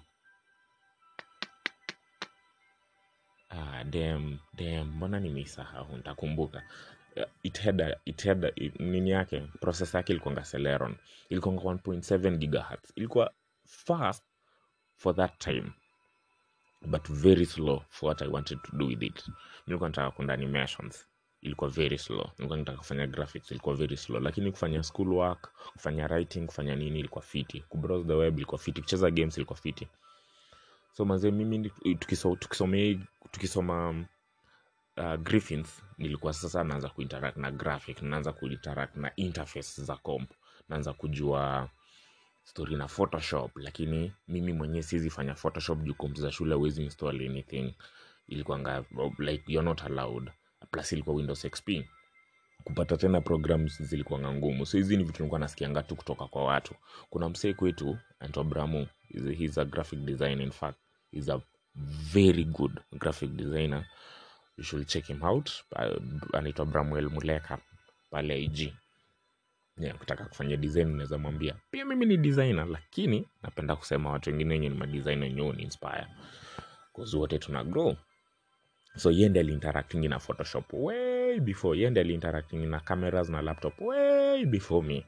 S1: ah, dem dem mbona nimeisahau ntakumbuka Uh, it had a, it had a, it, nini yake process yake ilikuanga celeron ilikuanga 1.7 gigahertz ilikuwa fast for that time but very slow for what i wanted to do with it nilikuwa nataka kunda animations ilikuwa very slow nilikuwa nataka kufanya graphics ilikuwa very slow lakini kufanya school work kufanya writing kufanya nini ilikuwa fiti kubrowse the web ilikuwa fiti kucheza games ilikuwa fiti so mazee mimi ni- tukiso- tukisomea tukisoma uh, griffins nilikuwa sasa naanza kuinteract na graphic naanza kuinteract na interface za comp naanza kujua story na photoshop lakini mimi mwenyewe siwezi fanya photoshop juu kompyuta za shule huwezi install anything ilikuwanga like you're not allowed plus ilikuwa windows xp kupata tena programs zilikuwanga ngumu so hizi ni vitu nilikuwa nasikianga tu kutoka kwa watu kuna msee kwetu anaitwa bramu He's- he's a graphic designer in fact he's a very good graphic designer you should check him out Uh, anaitwa bramwel muleka pale ig yeah, kutaka kufanya design unaweza mwambia pia mimi ni designer lakini napenda kusema watu wengine wenye ni madesign wenyewe ni inspire cause wote tuna grow so ye ndi aliinteracting na photoshop way before ye ndi aliinteracting na cameras na laptop way before me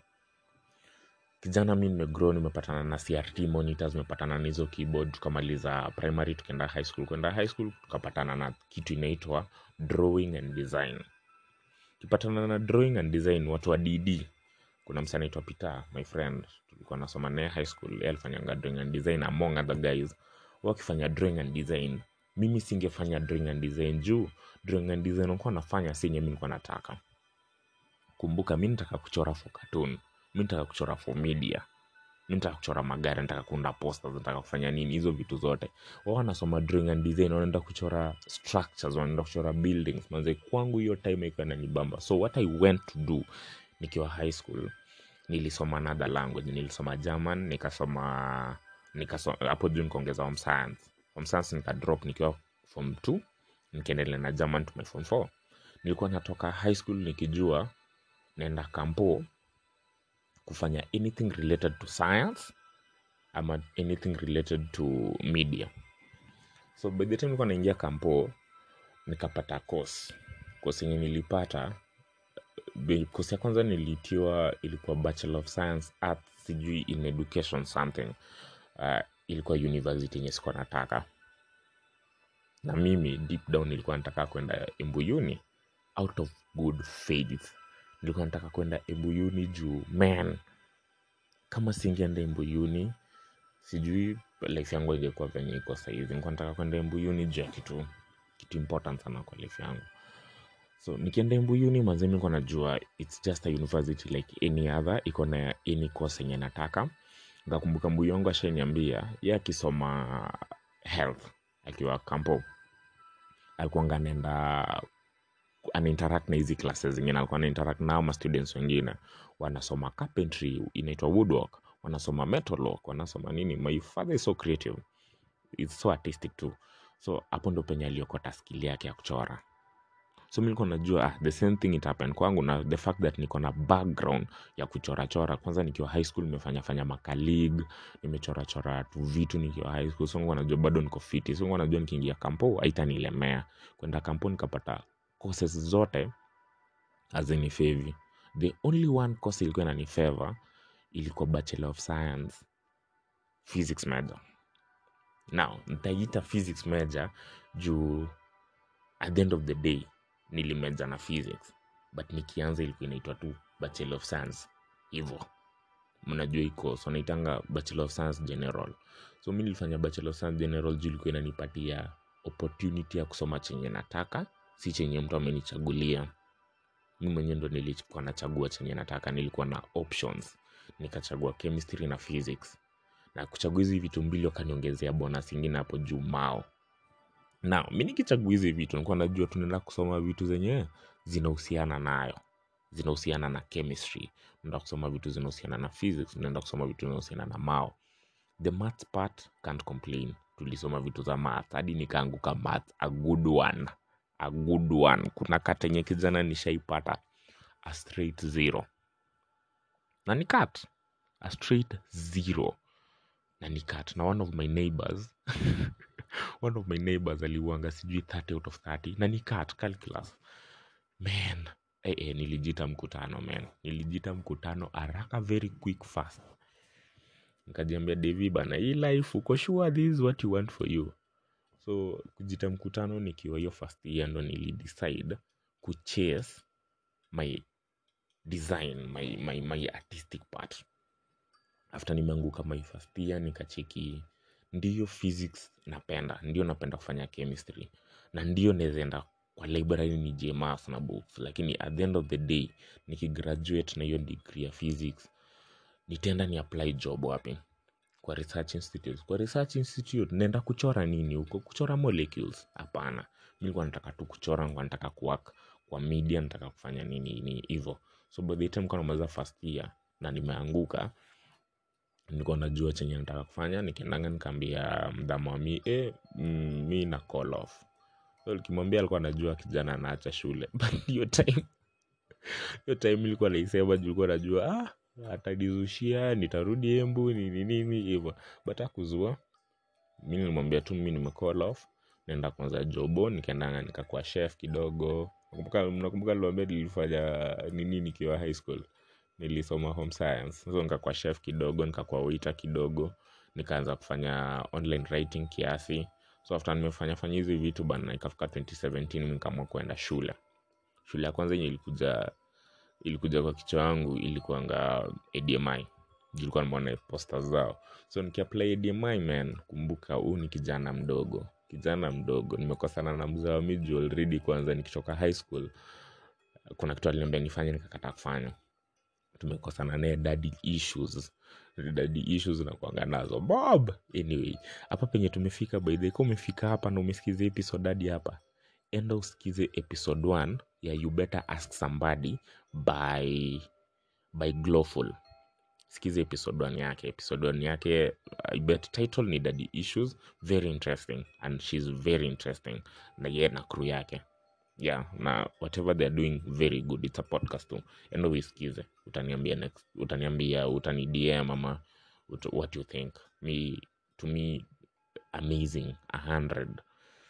S1: kijana mi nimegrow nimepatana na crt monitors nimepatana na hizo keyboard tukamaliza primary tukaenda high school kwenda high school tukapatana na kitu inaitwa drawing and design kipatana na drawing and design watu wa dd kuna msa anaitwa peter my friend tulikuwa nasoma naye high school yeye alifanyanga drawing and design among other guys wakifanya drawing and design mimi singefanya drawing and design juu drawing and design ukuwa nafanya si yenye mi nilikuwa nataka kumbuka mi nataka kuchora for cartoon mi nataka kuchora for media mi nataka kuchora magari nataka kuunda posters nataka kufanya nini hizo vitu zote wao wanasoma drawing and design wanaenda kuchora structures wanaenda kuchora buildings manze kwangu hiyo time iko inanibamba so what i went to do nikiwa high school nilisoma another language nilisoma german nikasoma nikasoma hapo juu nikaongeza home science home science nikadrop nikiwa form 2 nikaendelea na german to my form 4 nilikuwa natoka high school nikijua naenda kampo kufanya anything related to science ama anything related to media so by the time nilikuwa naingia kampo nikapata course course yenye nilipata be- course ya kwanza nilitiwa ilikuwa bachelor of science arts sijui in education something uh, ilikuwa university yenye sikuwa nataka na mimi deep down nilikuwa nataka kwenda embuyuni out of good faith nilikuwa nataka kwenda embuyuni juu man kama singeenda embuyuni sijui life yangu ingekuwa venye iko sahizi nilikuwa nataka kwenda embuyuni juu ya kitu kitu important sana kwa life yangu so nikienda embuyuni manze nilikuwa najua its just a university like any other iko na any course yenye nataka nkakumbuka mbuyu wangu ashaniambia ye akisoma health akiwa kampo alikuanga anaenda anainteract na hizi classes zingine alikuwa anainteract nao ma students wengine wanasoma carpentry inaitwa woodwork wanasoma metalwork wanasoma nini my father is so creative is so artistic too so hapo ndo penye aliokota skill yake ya kuchora so mi nilikuwa najua ah, the same thing it happened kwangu na the fact that niko na background ya kuchorachora kwanza nikiwa high school nimefanya fanya makalig nimechorachora tu vitu nikiwa high school so nilikuwa najua bado niko fiti so nilikuwa najua nikiingia kampo haitanilemea kwenda kampo nikapata courses zote hazinifevi the only one course ilikuwa inanifeva ilikuwa bachelor of science physics major now nitaiita physics major juu at the end of the day nilimeja na physics but nikianza ilikuwa inaitwa tu bachelor of science hivo mnajua iko so naitanga bachelor of science general so mi nilifanya bachelor of science general juu ilikuwa inanipatia opportunity ya kusoma chenye nataka si chenye mtu amenichagulia mi mwenyewe ndo nilikuwa nachagua chenye nataka nilikuwa na options nikachagua chemistry na physics na kuchagua hizi vitu mbili wakaniongezea bonus ingine hapo juu mao na mi nikichagua hizi vitu nilikuwa najua tunaenda kusoma vitu zenye zinahusiana nayo zinahusiana na chemistry unaenda kusoma vitu zinahusiana na physics unaenda kusoma vitu zinahusiana na mao the maths part can't complain tulisoma vitu za math hadi nikaanguka math a good one a good one kuna katenye kijana nishaipata a straight zero na ni cut a straight zero na ni cut na one of my neighbors one of my neighbors aliuanga sijui 30 out of 30 na ni cut calculus man eh, eh, nilijita mkutano man nilijita mkutano haraka very quick fast nikajiambia devi bana hii life uko sure this is what you want for you so kujita mkutano nikiwa hiyo first year ndo nilidecide kuchase my design my, my, my artistic part after nimeanguka my first year nikacheki ndiyo physics napenda ndio napenda kufanya chemistry na ndio nawezaenda kwa library ni jmas na books lakini at the end of the day nikigraduate na hiyo degree ya physics nitaenda ni apply job wapi kwa research institute kwa research institute naenda kuchora nini huko kuchora molecules hapana mi nilikuwa nataka tu kuchora nilikuwa nataka kuwork kwa media nataka kufanya nini ni hivyo so by the time nilikuwa namaliza first year na nimeanguka nilikuwa najua chenye nataka kufanya nikiendanga nikaambia mdhama wa mi eh, mm, mi na call off so nikimwambia alikuwa anajua kijana anaacha shule but hiyo time hiyo time ilikuwa naisema juu ilikuwa najua ah, atanizushia nitarudi embu nini nini hivyo but akuzua mi nilimwambia tu mi nimecall off naenda kwanza jobo nikaendanga nikakuwa chef kidogo nakumbuka mnakumbuka niliwaambia nilifanya nini nikiwa high school nilisoma home science so nikakuwa chef kidogo nikakuwa waiter kidogo nikaanza kufanya online writing kiasi so after nimefanya fanya hizi vitu bana ikafika 2017 mi nikaamua kuenda shule shule ya kwanza yenye ilikuja ilikuja kwa kichwa yangu ilikuanga admi ilikuwa nimeona posta zao so nikiapply admi man kumbuka huu ni kijana mdogo kijana mdogo nimekosana na mzee wa miji already kwanza nikitoka high school kuna kitu aliniambia nifanye nikakataa kufanya tumekosana naye daddy issues daddy issues nakuanga nazo bob anyway hapa penye tumefika by the way, kama umefika hapa na umesikiza episode hadi hapa enda usikize episode 1 ya you better ask somebody by by glowful sikize episode 1 yake episode 1 yake I bet title ni daddy issues very interesting and she's very interesting na ye na crew yake yeah na whatever they're doing very good it's a podcast tu endo uisikize utaniambia next utaniambia utani dm ama ut, what you think me to me amazing a hundred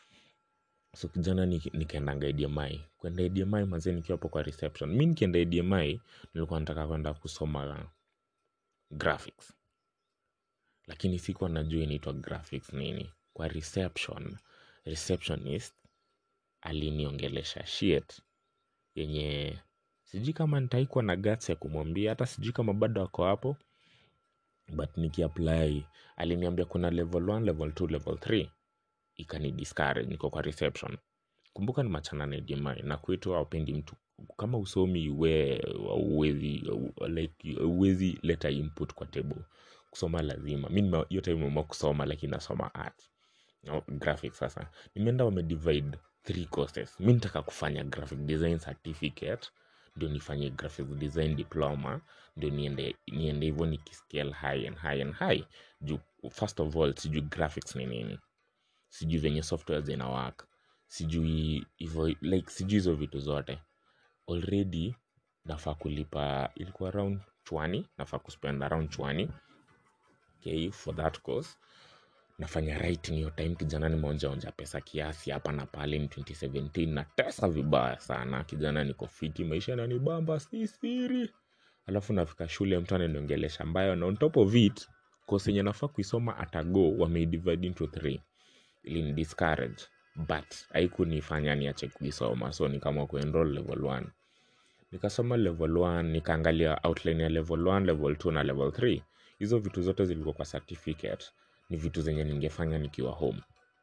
S1: so kijana ni- nikaendanga admi kwenda admi mazee nikiwa hapo kwa reception mi nikienda admi nilikuwa nataka kwenda kusoma graphics lakini sikuwa najua inaitwa graphics nini kwa reception receptionist aliniongelesha shit yenye sijui kama nitaikwa na guts ya kumwambia hata sijui kama bado ako hapo but nikiapply aliniambia kuna level 1 level 2 level 3 ikani discourage niko kwa reception kumbuka ni machana na DMI na kwetu hawapendi mtu kama usomi we uwezi like uwezi leta input kwa table kusoma lazima mi nime- hiyo time nimeamua kusoma lakini nasoma art no, graphics sasa nimeenda wamedivide three courses mi nitaka kufanya graphic design certificate ndio nifanye graphic design diploma ndio niende niende hivyo nikiscale high and high and high juu first of all sijui graphics ni nini sijui venye software zina work sijui hivyo like sijui hizo vitu zote already nafaa kulipa ilikuwa around chwani nafaa kuspend around chwani okay, for that course nafanya writing hiyo time kijana nimeonjaonja pesa kiasi hapa na pale ni 2017 na tesa vibaya sana kijana niko fiti maisha nanibamba si siri alafu nafika shule mtu ananiongelesha ambayo na on top of it course yenye nafaa kuisoma atago wameidivide into three ili ni discourage but haikunifanya niache kuisoma so nikaamua kuenroll level 1 nikasoma level 1 nikaangalia outline ya level 1 level 2 na level 3 hizo vitu zote zilikuwa kwa certificate ni vitu zenye ningefanya nikiwa home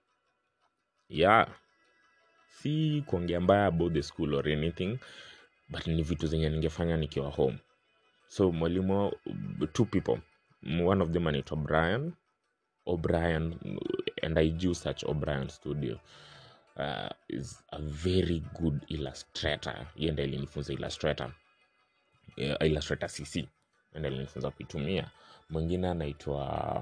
S1: yeah si kuongea mbaya about the school or anything but ni vitu zenye ningefanya nikiwa home so mwalimu wa- two people one of them anaitwa brian o'brien and i do such o'brien studio uh, is a very good illustrator yeye ndiye alinifunza illustrator uh, illustrator cc ende alinifunza kuitumia mwingine anaitwa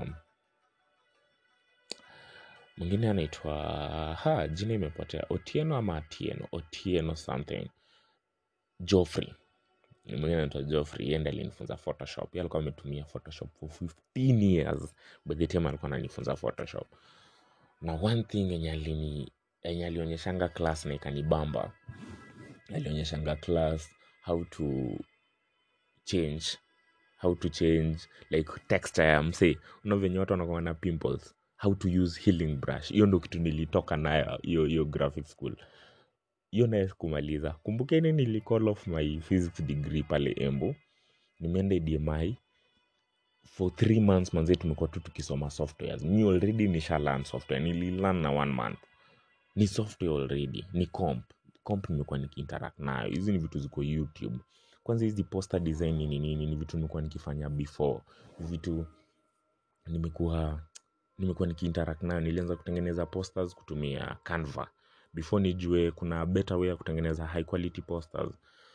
S1: mwingine anaitwa ha jina imepotea otieno ama atieno otieno something joffrey mwingine anaitwa joffrey yeye ndiye alinifunza photoshop yeye alikuwa ametumia photoshop for 15 years by the time alikuwa ananifunza photoshop na one thing yenye alini yenye alionyeshanga class na ikanibamba alionyeshanga class how to change how to change like texture ya msee una venye watu wanakuwa na pimples how to use healing brush hiyo ndo kitu nilitoka nayo hiyo hiyo graphic school hiyo naye kumaliza kumbukeni nilicall off my physics degree pale embu nimeenda dmi for three months manze tumekuwa tu tukisoma softwares mi already nisha learn software nililearn na one month ni software already ni comp comp nimekuwa nikiinteract nayo hizi ni vitu ziko youtube kwanza hizi poster design ni nini ni vitu nimekuwa nikifanya before vitu nimekuwa nimekuwa nikiinteract nayo nilianza kutengeneza posters kutumia canva before nijue kuna better way ya kutengeneza high quality posters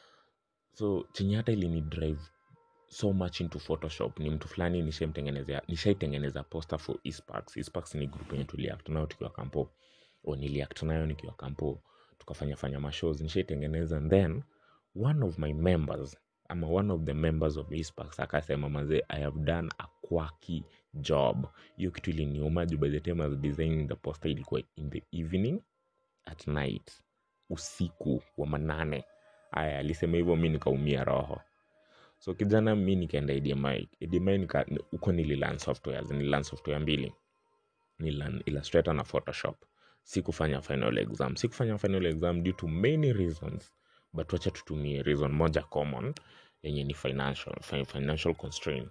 S1: so chenye hata ili ni drive so much into photoshop ni mtu fulani nishaimtengenezea nishaitengeneza poster for esparks esparks ni group yenye tuliact nayo tukiwa kampo o niliact nayo nikiwa kampo tukafanya fanya mashows nishaitengeneza and then one of my members ama one of the members of esparks akasema mazee i have done a quirky job hiyo kitu iliniuma juu by the time I was designing the poster ilikuwa in the evening at night usiku wa manane aya alisema hivyo mi nikaumia roho so kijana mi nikaenda edmi edmi nika huko nililan softwares nililan software mbili nililan illustrator na photoshop sikufanya final exam sikufanya final exam due to many reasons but wacha tutumie reason moja common yenye ni financial fi- financial constraint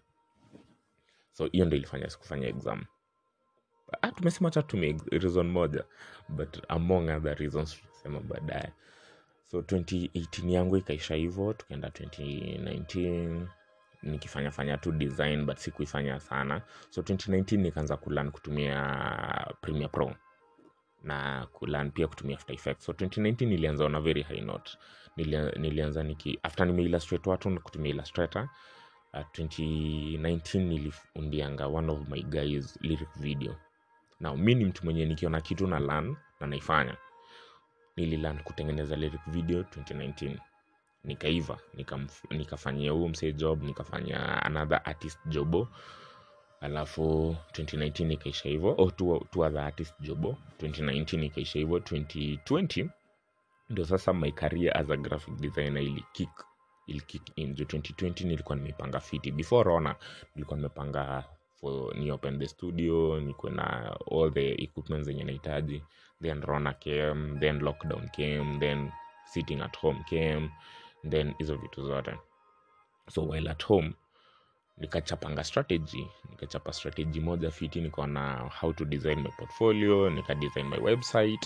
S1: so hiyo ndo ilifanya sikufanya exam ah, tumesema cha tumie ex- reason moja but among other reasons tutasema baadaye so 2018 yangu ikaisha hivyo tukaenda 2019 nikifanya fanya tu design but sikuifanya sana so 2019 nikaanza kulan kutumia premiere pro na kulan pia kutumia after effects so 2019 nilianza on a very high note Nilia, nilianza niki after nimeillustrate watu na kutumia illustrator uh, 2019 niliundianga one of my guys lyric video now mi ni mtu mwenye nikiona kitu na lan na naifanya nililan kutengeneza lyric video 2019 nikaiva nikamf- nikafanyia huo msee job nikafanya another artist jobo alafu 2019 ikaisha hivyo oh, two, two other artist jobo 2019 ikaisha hivyo 2020 ndo sasa my career as a graphic designer ili kick ili kick in juu 2020 nilikuwa nimepanga fiti before rona nilikuwa nimepanga for ni open the studio nikuwe na all the equipment zenye nahitaji then rona came then lockdown came then sitting at home came then hizo vitu zote so while at home nikachapanga strategy nikachapa strategy moja fiti nikaona how to design my portfolio nika design my website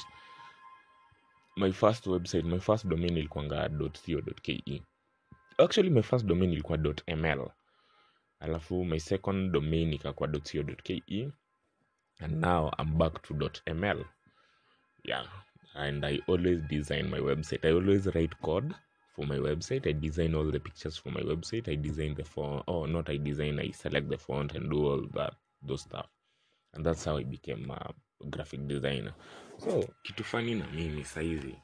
S1: my first website my first domain ilikuanga .co.ke actually my first domain ilikuwa .ml alafu my second domain ikakuwa .co.ke and now i'm back to .ml yeah and i always design my website i always write code for my website i design all the pictures for my website i design the font oh not i design i select the font and do all that those stuff and that's how i became a graphic designer so kitu fani na mimi saizi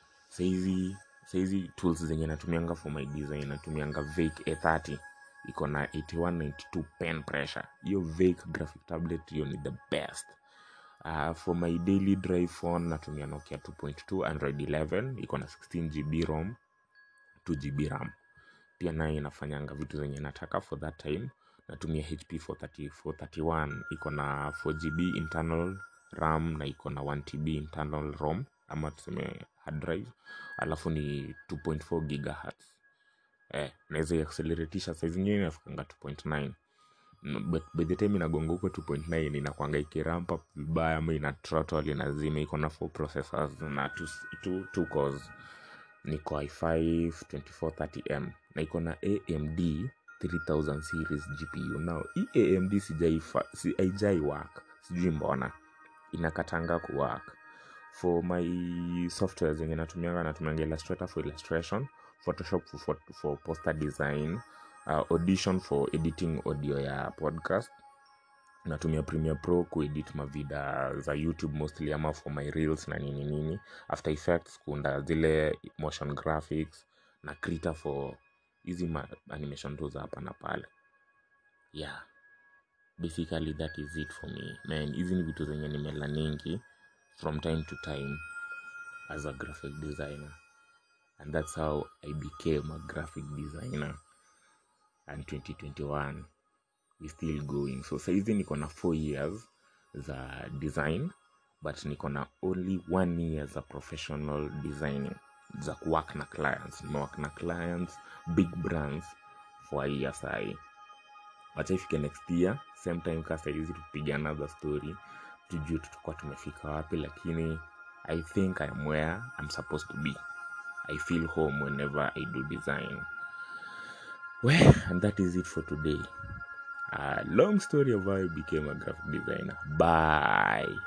S1: saizi saizi tools zenye natumianga for my design natumianga vake a30 iko na 8192 pen pressure hiyo vake graphic tablet hiyo ni the best uh, for my daily drive phone natumia nokia 2.2 android 11 iko na 16 gb rom 2 gb ram pia nayo inafanyanga vitu zenye nataka for that time natumia hp 430 431 iko na 4 gb internal ram na iko na 1 tb internal rom ama tuseme hard drive alafu ni 2.4 gigahertz eh, naweza iacceleratisha saa zingine inafikanga 2.9 Mm, but by the time inagonga huko 2.9 inakwanga ikiramp up vibaya ama ina throttle inazima iko na 4 processors na 2 two cores niko i5 2430m na iko na amd 3000 series gpu now hii amd sijaifa- si haijai work sijui mbona inakatanga kuwork for my software zenye natumianga natumianga illustrator for illustration photoshop for, for, for poster design uh, audition for editing audio ya podcast natumia premiere pro kuedit mavida za youtube mostly ama for my reels na nini nini after effects kuunda zile motion graphics na krita for hizi ma- animation tu za hapa na pale yeah basically that is it for me man hizi ni vitu zenye nimelaningi from time to time as a graphic designer and that's how i became a graphic designer and 2021 we still going so saizi niko na 4 years za design but niko na only one year za professional designing za kuwork na clients nimework na clients big brands for a year sahii wacha ifike next year same time ka saizi tupiga another story tujue tutakuwa tumefika wapi lakini i think i am where i'm supposed to be i feel home whenever i do design well and that is it for today a long story of how i became a graphic designer bye